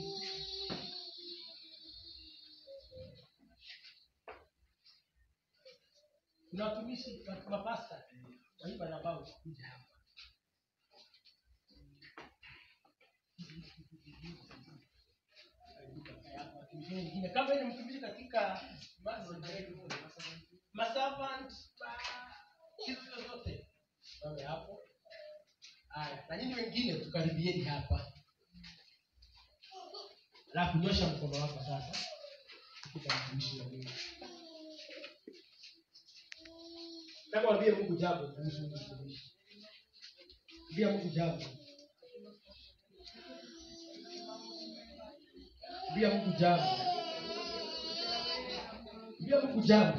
Kuna watumishi wa mapasta waimba na bao kuja hapa. Watumishi wengine kama ni mtumishi katika maservant hizo zote wawe hapo. Haya, na nyinyi wengine tukaribieni hapa. Alafu nyosha mkono wako sasa. Kupa mtumishi wa Mungu. Nataka waambie Mungu jambo kuhusu huyu mtumishi. Ambia Mungu jambo. Ambia Mungu jambo. Ambia Mungu jambo.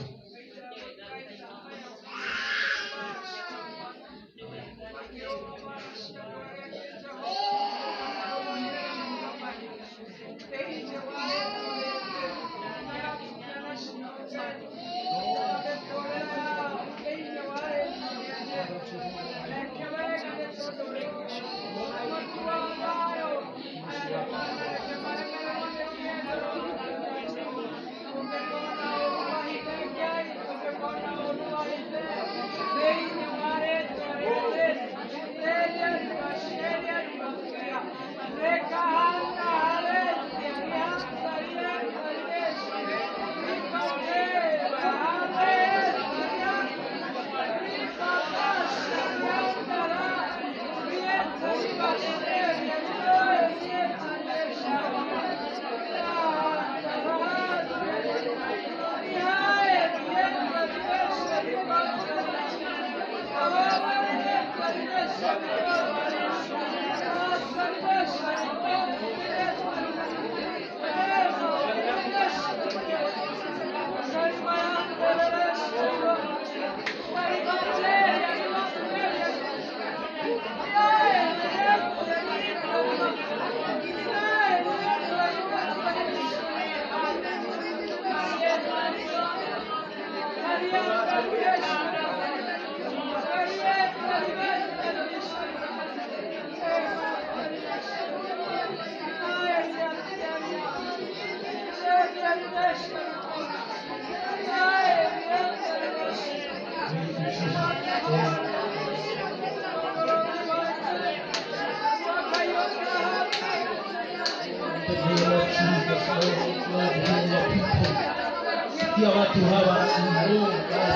The name of Jesus, Lord, Lord, heal your people. sikia watu hawa Oh,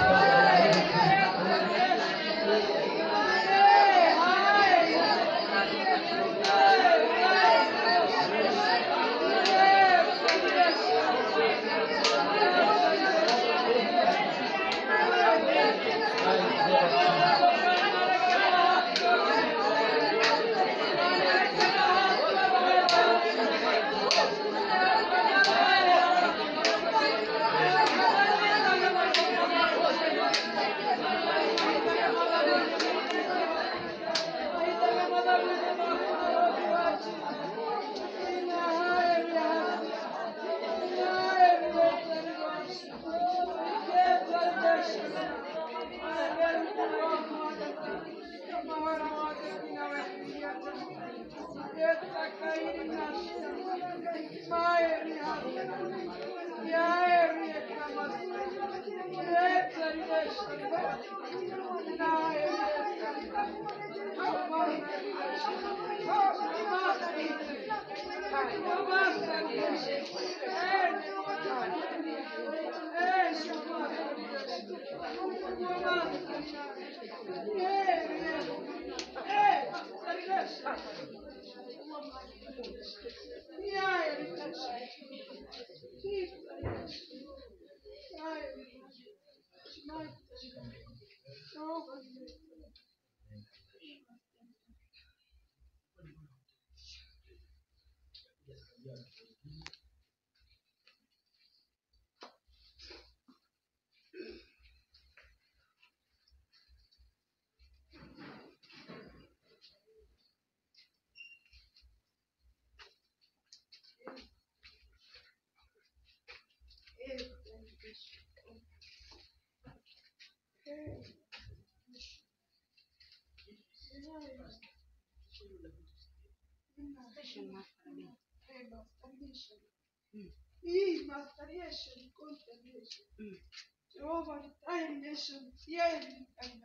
Hii masturbation, contemplation. Jehovah, retaliation, fearing, and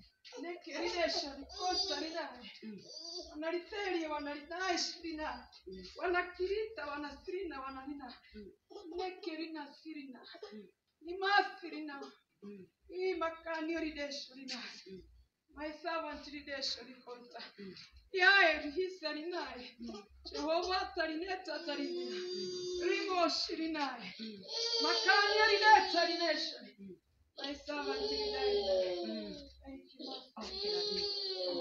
nectaration, contamination. Wanaliteria, wanalidai sirina. Wanakirita, wanasirina, wanalina. Nekirina, sirina. Imasirina. Hii makani rideshurina. My servant rideshurikonta. Yae, hisarinai. Jehovah, tarineta, tarinina. Rimo shirinai. Makani rideta, rineshuri. My servant rideshuri. Thank you, Master.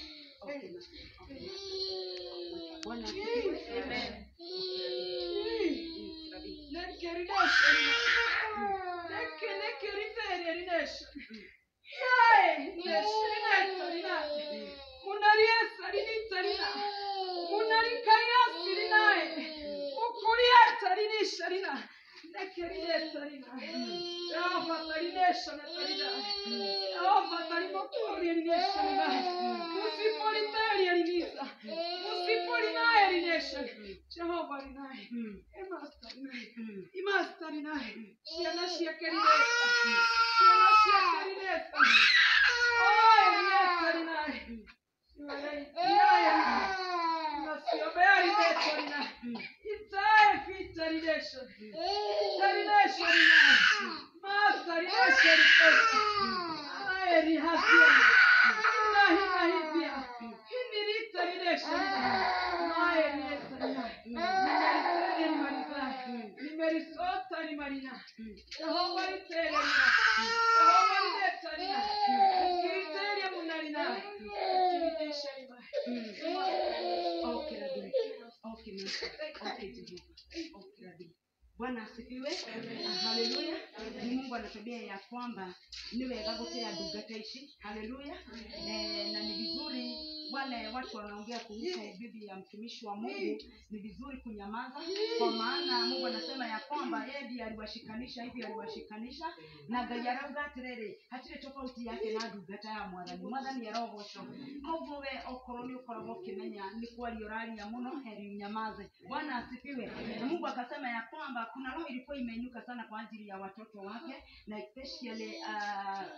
Jehovah rinaye, Master rinaye, Master rinaye, ciana ciake rinesa, ciana ciake rinesa, oi rinesa rinaye, Iraye nasiombea rinesa rinaye, itae vita rinesha, ita rinesha rinaye, Master rinesha rikosa, aye rihazia, inahi nahizia, hini rita rinesha rinaye, aye rinesa rinaye, nimerisanya nimalizaye, nimerisota nimarina, Jehova ritererina, Jehova rinetarina, kiriteria munarina, kirinesha rimaye. Okay, Rabbi. Okay, Master. Okay, Jehova. Okay, Rabbi. bwana asifiwe haleluya ni mungu ana tabia ya kwamba ni wega gutira ndungata ici haleluya eh, na ni vizuri wale watu wanaongea kuhusu bibi ya mtumishi wa mungu ni vizuri kunyamaza kwa maana mungu anasema ya kwamba yeye ndiye aliwashikanisha hivi aliwashikanisha na ngai arauga atiriri hatirĩ tofauti yake na ndungata ya mwathani mwathani arogocwo koguo we okorwo nĩ ũkoragwo ũkĩmenya nĩ kwaria ũraria mũno heri unyamaze bwana asifiwe na mungu akasema ya kwamba kuna roho ilikuwa imeinuka sana kwa ajili ya watoto wake na especially uh,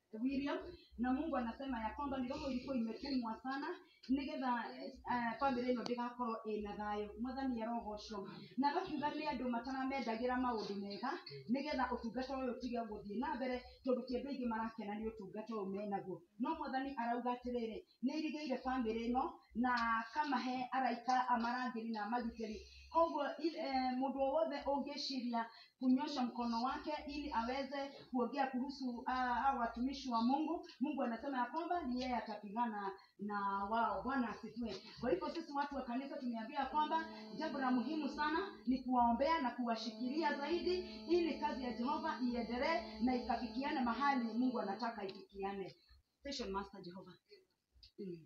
William na Mungu anasema ya kwamba ni roho ilikuwa imetumwa sana nigetha uh, family ĩno ndĩgakorwo ĩna thayũ mwathani arogocwo na agakiuga nĩ andũ mataramendagĩra maũndũ mega nigetha ũtungata ũyũ ũtige gũthiĩ na mbere tondũ ti andũ aingĩ marakena nĩ ũtungata ũyũ menaguo no mwathani arauga atĩrĩrĩ nĩ irigĩire family ĩno na akamahe araika amarangĩri na amagitĩri koguo i- eh, mũndũ o wothe ũngĩciria kunyosha mkono wake ili aweze kuongea kuhusu uh, hao watumishi wa mungu mungu anasema ya kwamba ni yeye atapigana na wao bwana asifiwe kwa hivyo sisi watu wa kanisa tumeambia ya kwamba jambo la muhimu sana ni kuwaombea na kuwashikilia zaidi ili kazi ya jehova iendelee na ikafikiane mahali mungu anataka ifikiane Station master jehova mm.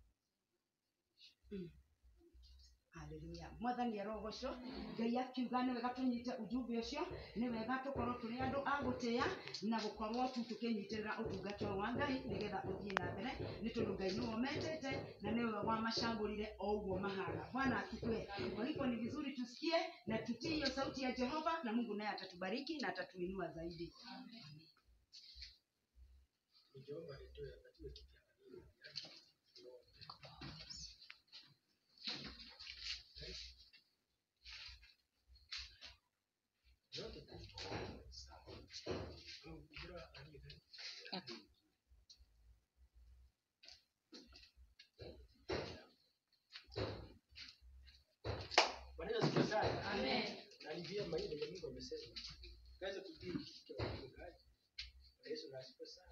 Mm. haleluya mwathani arogocwo ngai akiuga nĩ wega tũnyite ujumbe ũcio nĩ wega tũkorwo tũrĩ andũ a gũtĩa na gũkorwo tu tũkĩnyitĩrĩra ũtungata ũyũ wa ngai nĩgetha ũthiĩ na mbere nĩ tondũ ngai nĩwe ũmetete na nĩwe wamacagũrire o ũguo mahana bwana asifiwe kwa hivyo ni vizuri tusikie na tutii hiyo sauti ya jehova na mungu naye atatubariki na atatuinua zaidi Nikiomba nitoe apatiwe kiti angalie yake. Yote tu. Sawa. Au kujua aliye Bwana Yesu asifiwe sana. Na ni vyema ile yenye Mungu amesema. Kaweza kutii kitu cha mchungaji. Bwana Yesu na asifiwe sana.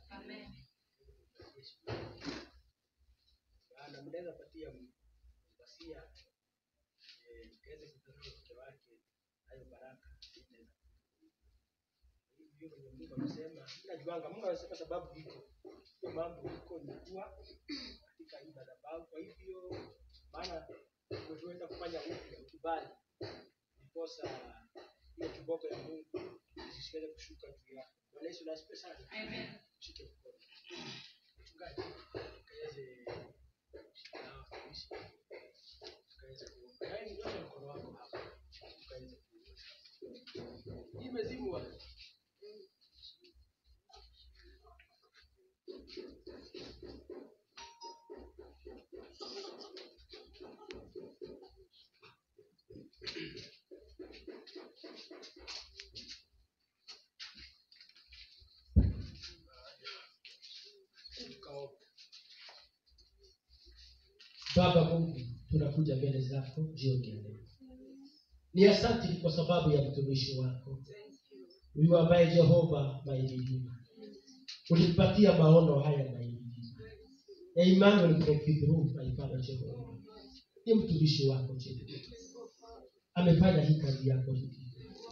maana mnaweza patia wasia eh, tukaweze kutazama mke wake hayo baraka inaweza hivyo kwenye Mungu amesema najuanga Mungu amesema sababu iko hiyo mambo iko imekuwa katika hii madhabahu kwa hivyo maana tuenda kufanya upya ukibali ndiposa ile kiboko ya Mungu isiweze kushuka juu yako Bwana Yesu na asifiwe sana shike mkono mchungaji ukaweze kushika kuishi ukaweze kuomba yaani nyosha mkono wako hapa ukaweze kuomba hii imezimwa tukaomba Baba Mungu, tunakuja mbele zako jioni ya leo. Ni asante kwa sababu ya mtumishi wako huyu ambaye Jehova maililima ulimpatia maono haya maililima ya Emmanuel breakthrough my Father Jehova. Ni mtumishi wako Jehova, amefanya hii kazi yako hii,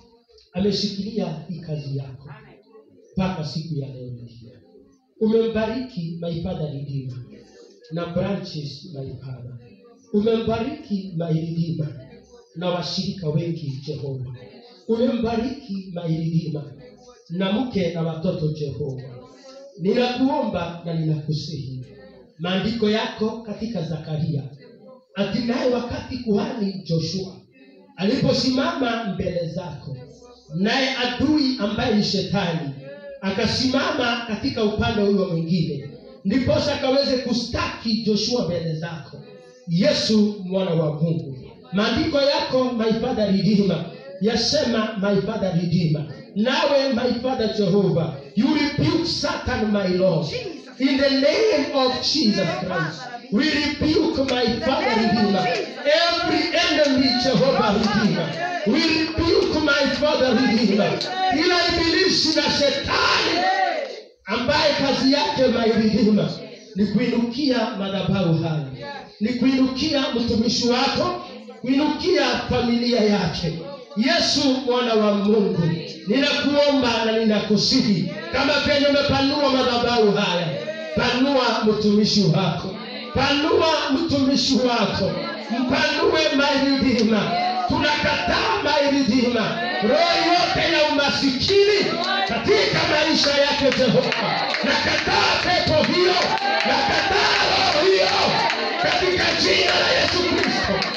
ameshikilia hii kazi yako mpaka siku ya leo hii. Umembariki my Father Redeemer na branches my Father. Umembariki mairidima na washirika wengi Jehova. Umembariki mairidima na mke na watoto Jehova. Ninakuomba na ninakusihi maandiko yako katika Zakaria, hatimaye wakati kuhani Joshua aliposimama mbele zako, naye adui ambaye ni shetani akasimama katika upande huyo mwingine, ndiposa akaweze kustaki Joshua mbele zako. Yesu mwana wa Mungu, maandiko yako my father redeemer yasema my father redeemer, nawe my father Jehovah, you rebuke Satan my Lord in the name of Jesus Christ. We rebuke my father redeemer, every enemy Jehovah redeemer. We rebuke my father redeemer, ila ibilisi na shetani ambaye kazi yake mairidhima ni kuinukia madhabahu haya ni kuinukia mtumishi wako kuinukia familia yake yesu mwana wa mungu ninakuomba na ninakusihi kama penye umepanua madhabahu haya panua mtumishi wako panua mtumishi wako mpanue mairidhima tunakataa mairidhima roho yote ya umasikini katika maisha yake jehova nakataa pepo hiyo nakataa roho hiyo katika jina la yesu kristo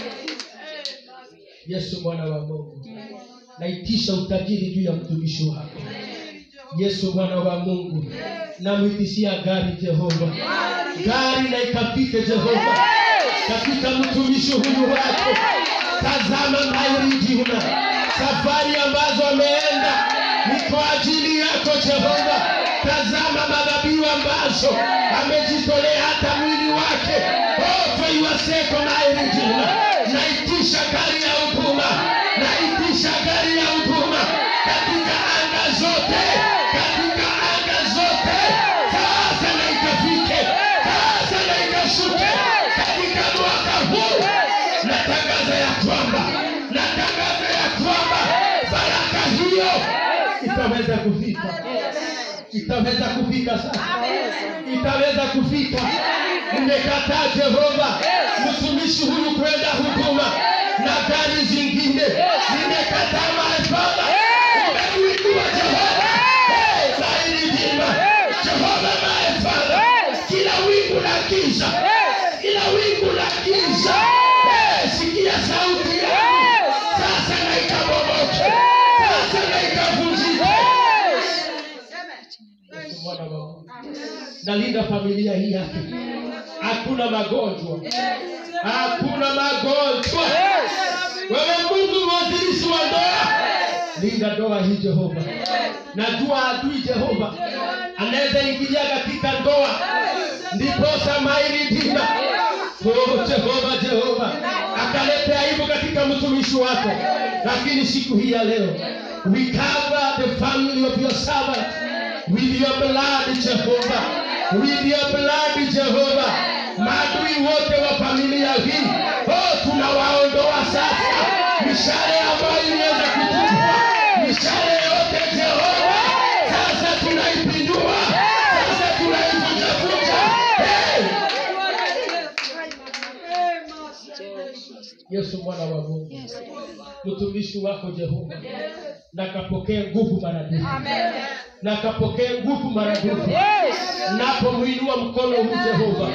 yesu mwana wa mungu naitisha utajiri juu ya mtumishi wako yesu mwana wa mungu namwitishia gari jehova gari na ikapite jehova katika mtumishi huyu wako tazama mairijina safari ambazo ameenda ni kwa ajili yako jehova tazama madhabihu ambazo amejitolea hata mwili wake oto iwaseko mairijina naitisha gari ya huduma naitisha gari ya huduma katika anga zote katika anga zote sasa na ikafike sasa na ikashuke katika mwaka huu natangaza ya kwamba natangaza ya kwamba baraka hiyo itaweza kufika itaweza kufika sasa itaweza kufika nimekataa jehova mtumishi huyu kwenda huduma na gari zingine nimekataa maefala umeuinua jehova Eh, zaidi jima jehova maefala kila wingu la giza kila wingu la giza Eh, sikia sauti yangu sasa na ikabomoke sasa na ikavunjike Yesu Bwana wa Mungu. nalinda familia hii yake hakuna magonjwa hakuna magonjwa wewe mungu mwanzilishi wa ndoa linda ndoa hii jehova najua adui jehova anaweza ingilia katika ndoa ndiposa mairidima oh, jehova jehova akaleta aibu katika mtumishi wako lakini siku hii ya leo we cover the family of your servant with your blood jehova with your blood jehova maadui wote wa familia hii oh, tunawaondoa sasa mishale ambayo iliweza kutupwa mishale yote jehova sasa tunaipindua sasa tunaivunjavunja hey! yesu mwana wa mungu mtumishi wako jehova na kapokee nguvu maradufu na kapokee nguvu maradufu napomwinua mkono huu jehova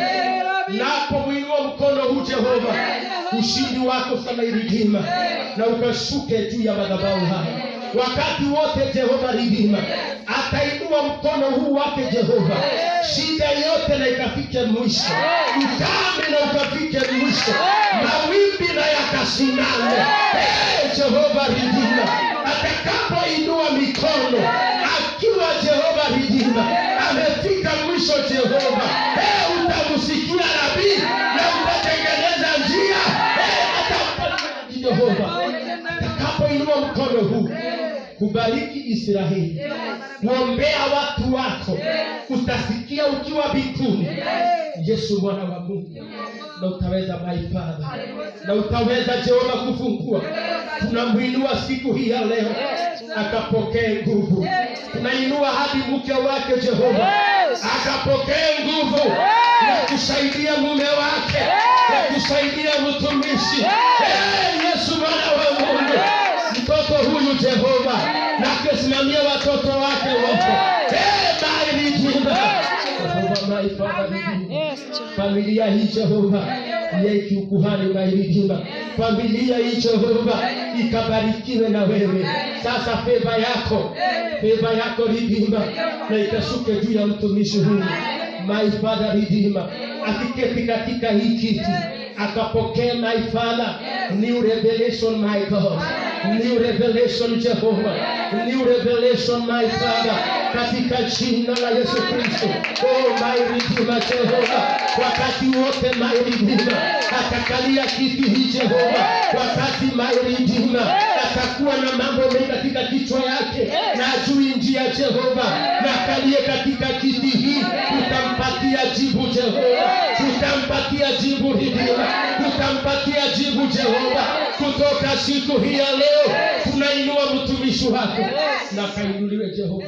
napomwinua mkono huu jehova ushindi wako samairidhima na ukashuke juu ya madhabahu haya wakati wote jehova ridhima atainua mkono huu wake jehova shida yote na ikafike mwisho ukame na ukafike mwisho mawimbi na yakasimame hey, jehova ridhima atakapoinua mikono akiwa jehova ridhima amefika mwisho jehova hey, utamsikia nabii na utatengeneza njia hey, atampatia jehova atakapoinua mkono huu kubariki israeli kuombea watu wako utasikia ukiwa mbinguni yesu mwana wa mungu na utaweza maifadha na utaweza jehova kufungua tunamwinua siku hii ya leo akapokee nguvu tunainua hadi mke wake jehova akapokee nguvu ya kusaidia mume wake ya kusaidia mtumishi hey, yesu mwana wa mungu mtoto huyu jehova na kusimamia watoto wake wote hey, bairijina jehova maifadha familia hii jehova niye kiukuhani unairidhima familia hii jehova ikabarikiwe na wewe sasa feva yako feva yako ridhima na ikashuke juu ya mtumishi huyu my father ridhima akiketi katika hii kiti akapokea my father new revelation my god new revelation jehova new revelation my father katika jina la yesu kristo oh my redeemer jehova wakati wote my redeemer atakalia kiti hii jehova wakati my redeemer atakuwa na mambo mengi katika kichwa yake na ajui njia jehova na akalie katika kiti hii utampatia jibu jehova utampatia jibu redeemer utampatia jibu jehova kutoka siku hii ya leo tunainua mtumishi wako na kainuliwe jehova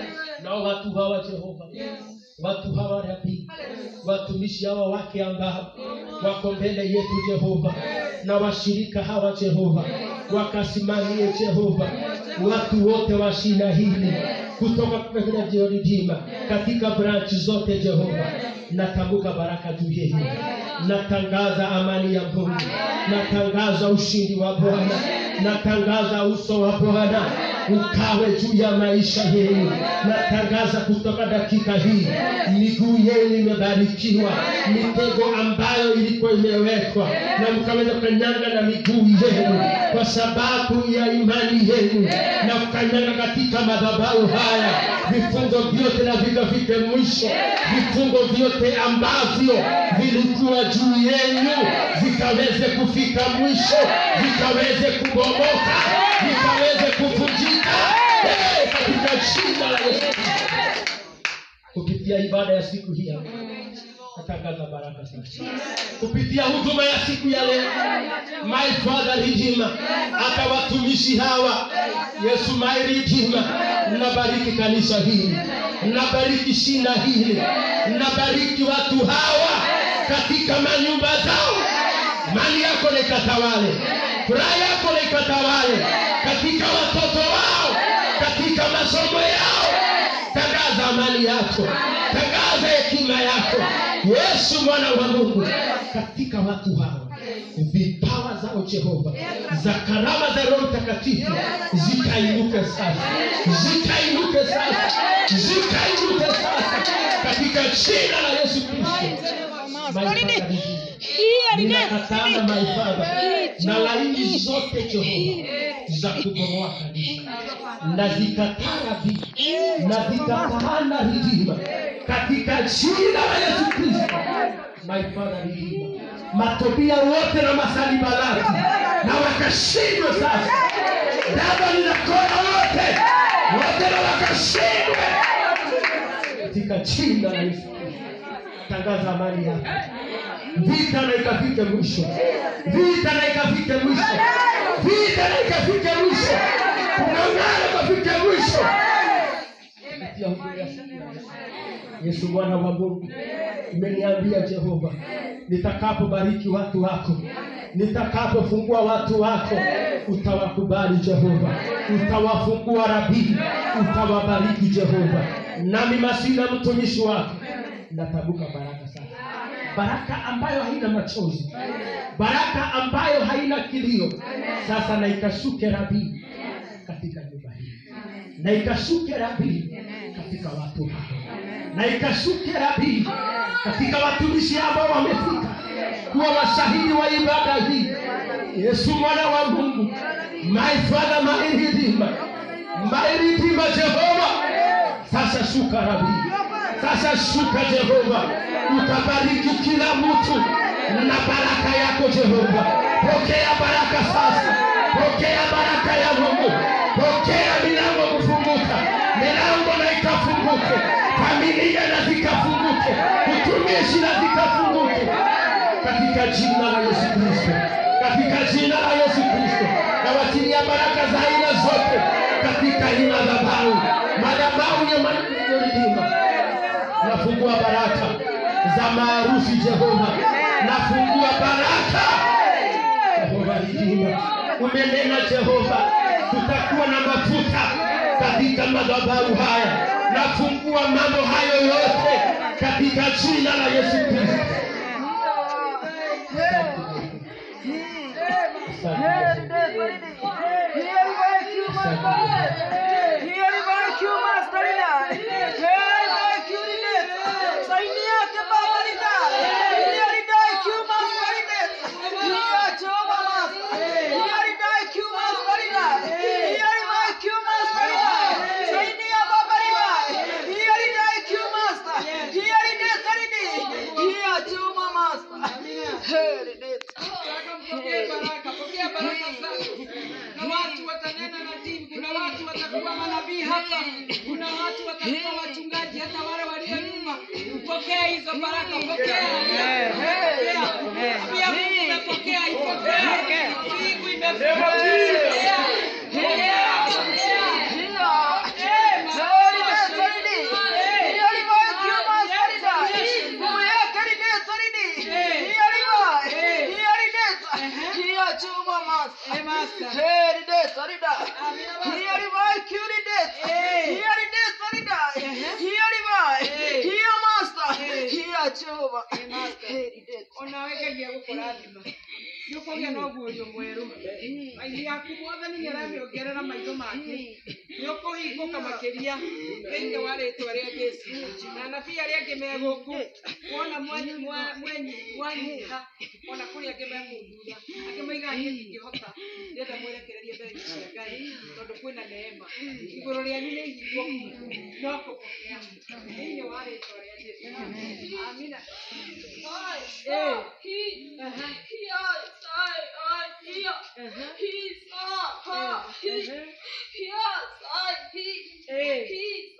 nao watu hawa jehova watu hawa rabii watumishi hawa wake ambao wako mbele yetu jehova na washirika hawa jehova wakasimamie jehova watu wote wa shina hili kutoka kwa jeoridima katika branchi zote jehova natambuka baraka juu yenu natangaza amani ya mungu natangaza ushindi wa bwana natangaza uso wa bwana ukawe juu ya maisha yenu natangaza kutoka dakika hii miguu yenu imebarikiwa mitego ambayo ilikuwa imewekwa na mkaweza kukanyanga na miguu yenu kwa sababu ya imani yenu na kukanyanga katika madhabahu haya vifungo vyote na vikafike mwisho vifungo vyote ambavyo vilikuwa juu yenu vikaweze kufika mwisho vikaweze kubomoka vikaweze kuvunjika Eh, katika jina la yesu Kristo. kupitia ibada ya siku hii hapa natangaza baraka sasa kupitia huduma ya siku ya leo my father redeemer hata watumishi hawa yesu my redeemer nabariki kanisa hili nabariki shina hili nabariki watu hawa katika manyumba zao mali yako na ikatawale furaha yako na ikatawale katika watoto wao katika masomo yao tangaza amani yako tangaza hekima yako yesu mwana wa mungu katika watu hawa vipawa zao jehova za karama za roho mtakatifu zikainuke sasa zikainuke sasa zikainuke sasa katika jina la yesu kristo My Father, ninakatana maifadha na laini zote jehova za kubomoa kanisa na zikataa vii na zikataana ridima katika jina la yesu kristo my father ridima matobia wote na masalibalati na wakashindwe sasa daba linakona wote wote na wakashindwe katika jina la yesu kristo tangaza amani yako vita na ikafike mwisho vita na ikafike mwisho vita na ikafike mwisho kung'ang'ana kafike mwisho Kupitia huduma ya siku ya leo. yesu mwana wa mungu imeniambia jehova nitakapobariki watu wako nitakapofungua watu wako utawakubali jehova utawafungua rabii utawabariki jehova nami masina mtumishi wako natabuka baraka sasa baraka ambayo haina machozi baraka ambayo haina kilio sasa na ikashuke rabii katika nyumba hii na ikashuke rabii katika watu hao na ikashuke rabii katika watumishi ambao wamefika kuwa mashahidi wa ibada hii yesu mwana wa mungu my father my redeemer my redeemer jehova sasa shuka rabii sasa shuka jehova utabariki kila mtu na baraka yako jehova pokea baraka sasa pokea baraka ya mungu pokea milango kufunguka milango na ikafunguke familia na zikafunguke utumishi na zikafunguke katika jina la yesu kristo katika jina la yesu kristo nawatilia baraka za aina zote katika hii madhabahu madhabahu ya manyoridima nafungua baraka za maarusi jehova nafungua baraka jehova ridima umenena jehova tutakuwa na mafuta katika madhabahu haya nafungua mambo hayo yote katika jina la yesu kristo Pokea baraka, pokea baraka zako. Na watu watanena na dini, kuna watu watakuwa manabii hapa, kuna watu watakuwa wachungaji, hata wale walio nyuma. Pokea hizo baraka, pokea. Pokea. Pia Mungu imepokea, ipokea. Mbingu imefungua. Pokea. Pokea. Eh, makofi. Eh. Eh, master. Unaweka gia gukora thima nĩ ũkũgĩa na ũguũrio mwerũ maitho yaku mwathani nĩ aramĩongerera maitho make nĩ ũkũhingũka makĩria thĩinĩ wa rĩtwa rĩa jesu na anabii arĩa angĩ me gũkũ wona mwanyi- mwa- mwenyi- mwanyiha ona kũrĩ angĩ mekũndura angĩ maiga niĩ ndingĩhota ndĩenda mwerekererie mbere cia ngai tondũ kwĩna neema igũrũ rĩanyu nĩ ihingũku no kũpokea thĩinĩ wa rĩtwa rĩa jesu amina Eh. Aha. Eh.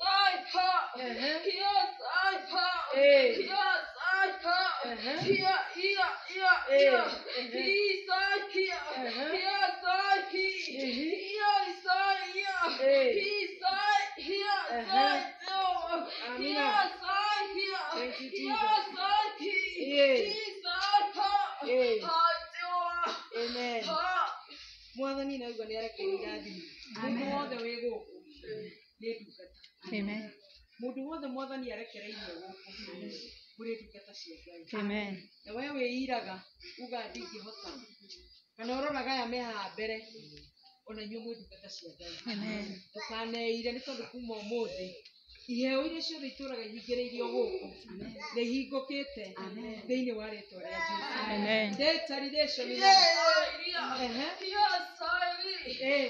Thank you, Jesus. Yeah. Yeah. Amen. mwathani nauga nĩ arekeire irathimo mũndũ wothe wĩ gũkũ nĩ ndungata mũndũ wothe mwathani arekereirie gũkũ kũrĩ ndungata cia ngai na we wĩiraga uga ndingĩhota kana ũroraga aya me haha mbere ona inyuĩ mwĩ ndungata cia ngai ndũkaneire nĩ tondũ kuma ũmũthĩ iheo iria ciothe itũraga ihingĩrĩirio gũkũ nĩ ihingũkĩte thĩinĩ wa rĩtwa rĩa jesu Determination ya- Ehe. Eh.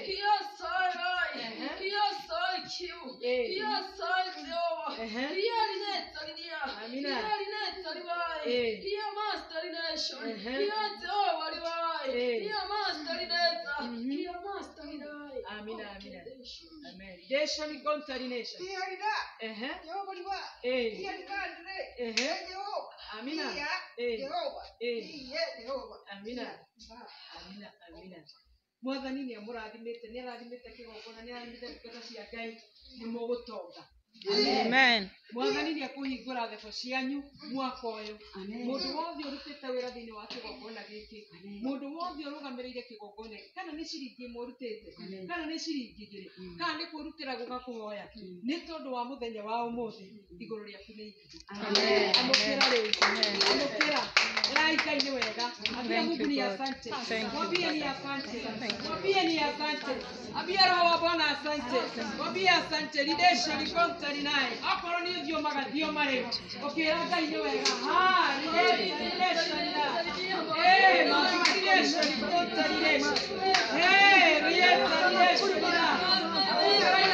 Amina, amina. Amen. Nation contamination. Ehe. Eh. Ehe. Amina. Eh. Eh. Amina. Amina, amina. mwathani nĩ amũrathimĩte nĩ arathimĩte kĩgongona nĩ arathimĩte ndungata cia ngai nĩ mũgũtonga mwathani nĩ ekũhingũra thebo cianyu mwaka ũyũ mũndũ wothe ũrutĩte wĩra thĩinĩ wa kĩgongona gĩkĩ mũndũ wothe ũrũgamĩrĩire kĩgongona gĩkĩ kana nĩ ciringi ĩmwe ũrutĩte kana nĩ ciringi igĩrĩ kana nĩ kwĩrutĩra gũka kũhoya nĩ tondũ wa mũthenya wa ũmũthĩ igũrũ rĩaku nĩ igũrũ amũkĩra rĩu amũkĩra rai ngai nĩ wega ambia mungu ni asante mwambie ni asante mwambie ni asante ambia roho wa bwana asante mwambie asante lidesha likonta linaye akorwo nĩ ũthiũ magathiũ marĩ ũkĩra ngai nĩ wega ha lidesha linaye eh lidesha likonta lidesha eh lidesha lidesha linaye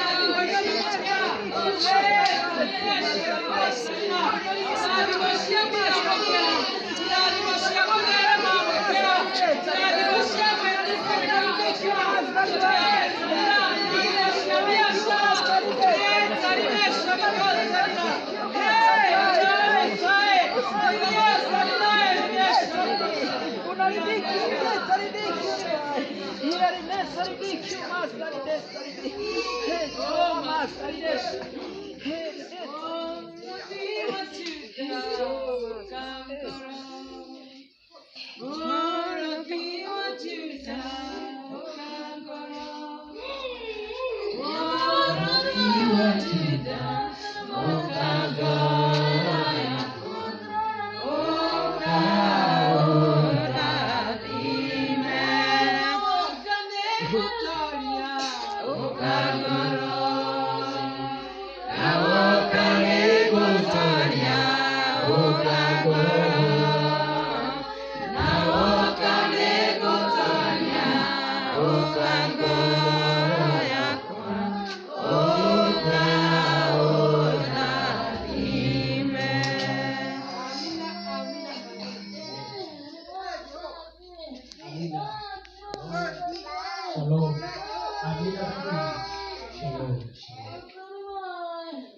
Shalom. Amina. Shalom. Shalom.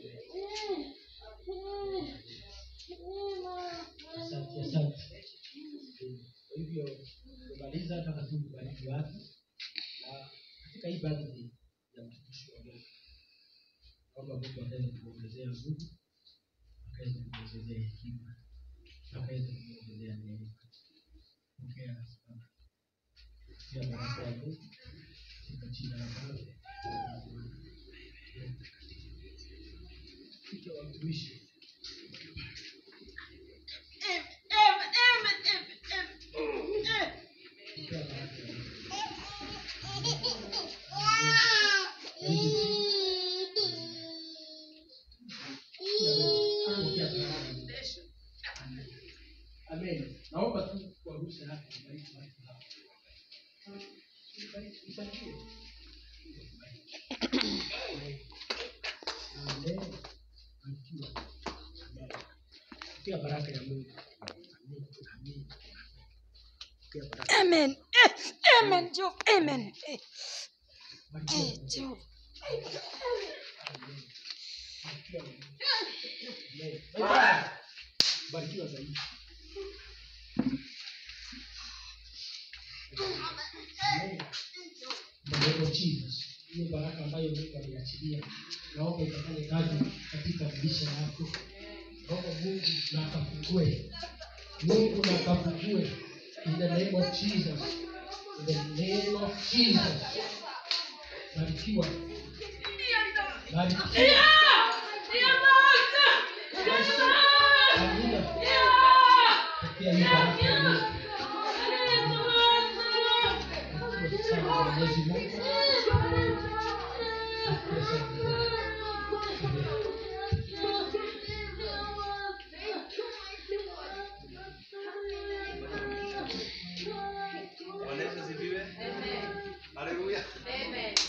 Asante, asante. Kwa hivyo kumaliza, nataka tu kubariki watu na katika hii birthday ya mtumishi wa Mungu, naomba Mungu akaweza kumwongezea nguvu, akaweza kumwongezea hekima, akaweza kumwongezea neema. Pokea sana. Pokea baraka ya Mungu katika jina la Baba na la Mwana na Roho Mtakatifu. Kichwa wa mtumishi Amen. Barikiwa. Amen. Pokea baraka ya Mungu. Amen. Amen. Pokea baraka. Amen. Eh, Amen, Jehova. Amen. Eh, Barikiwa. eh, Jehova. Barikiwa. Amen. Bye-bye. Barikiwa zaidi. Amen. In the name of Jesus. Hiyo baraka ambayo Mungu ameiachilia, naomba ikafanye kazi katika maisha yako. Naomba Mungu na akafungue, Mungu na akafungue in the name of Jesus, in the name of Jesus. Barikiwa, barikiwa. Amina. Pokea hiyo baraka ya Mungu. Barikiwa sana kwa Mwenyezi Mungu. Barikiwa sana Mungu. Amen. Bwana Yesu asifiwe. Haleluya.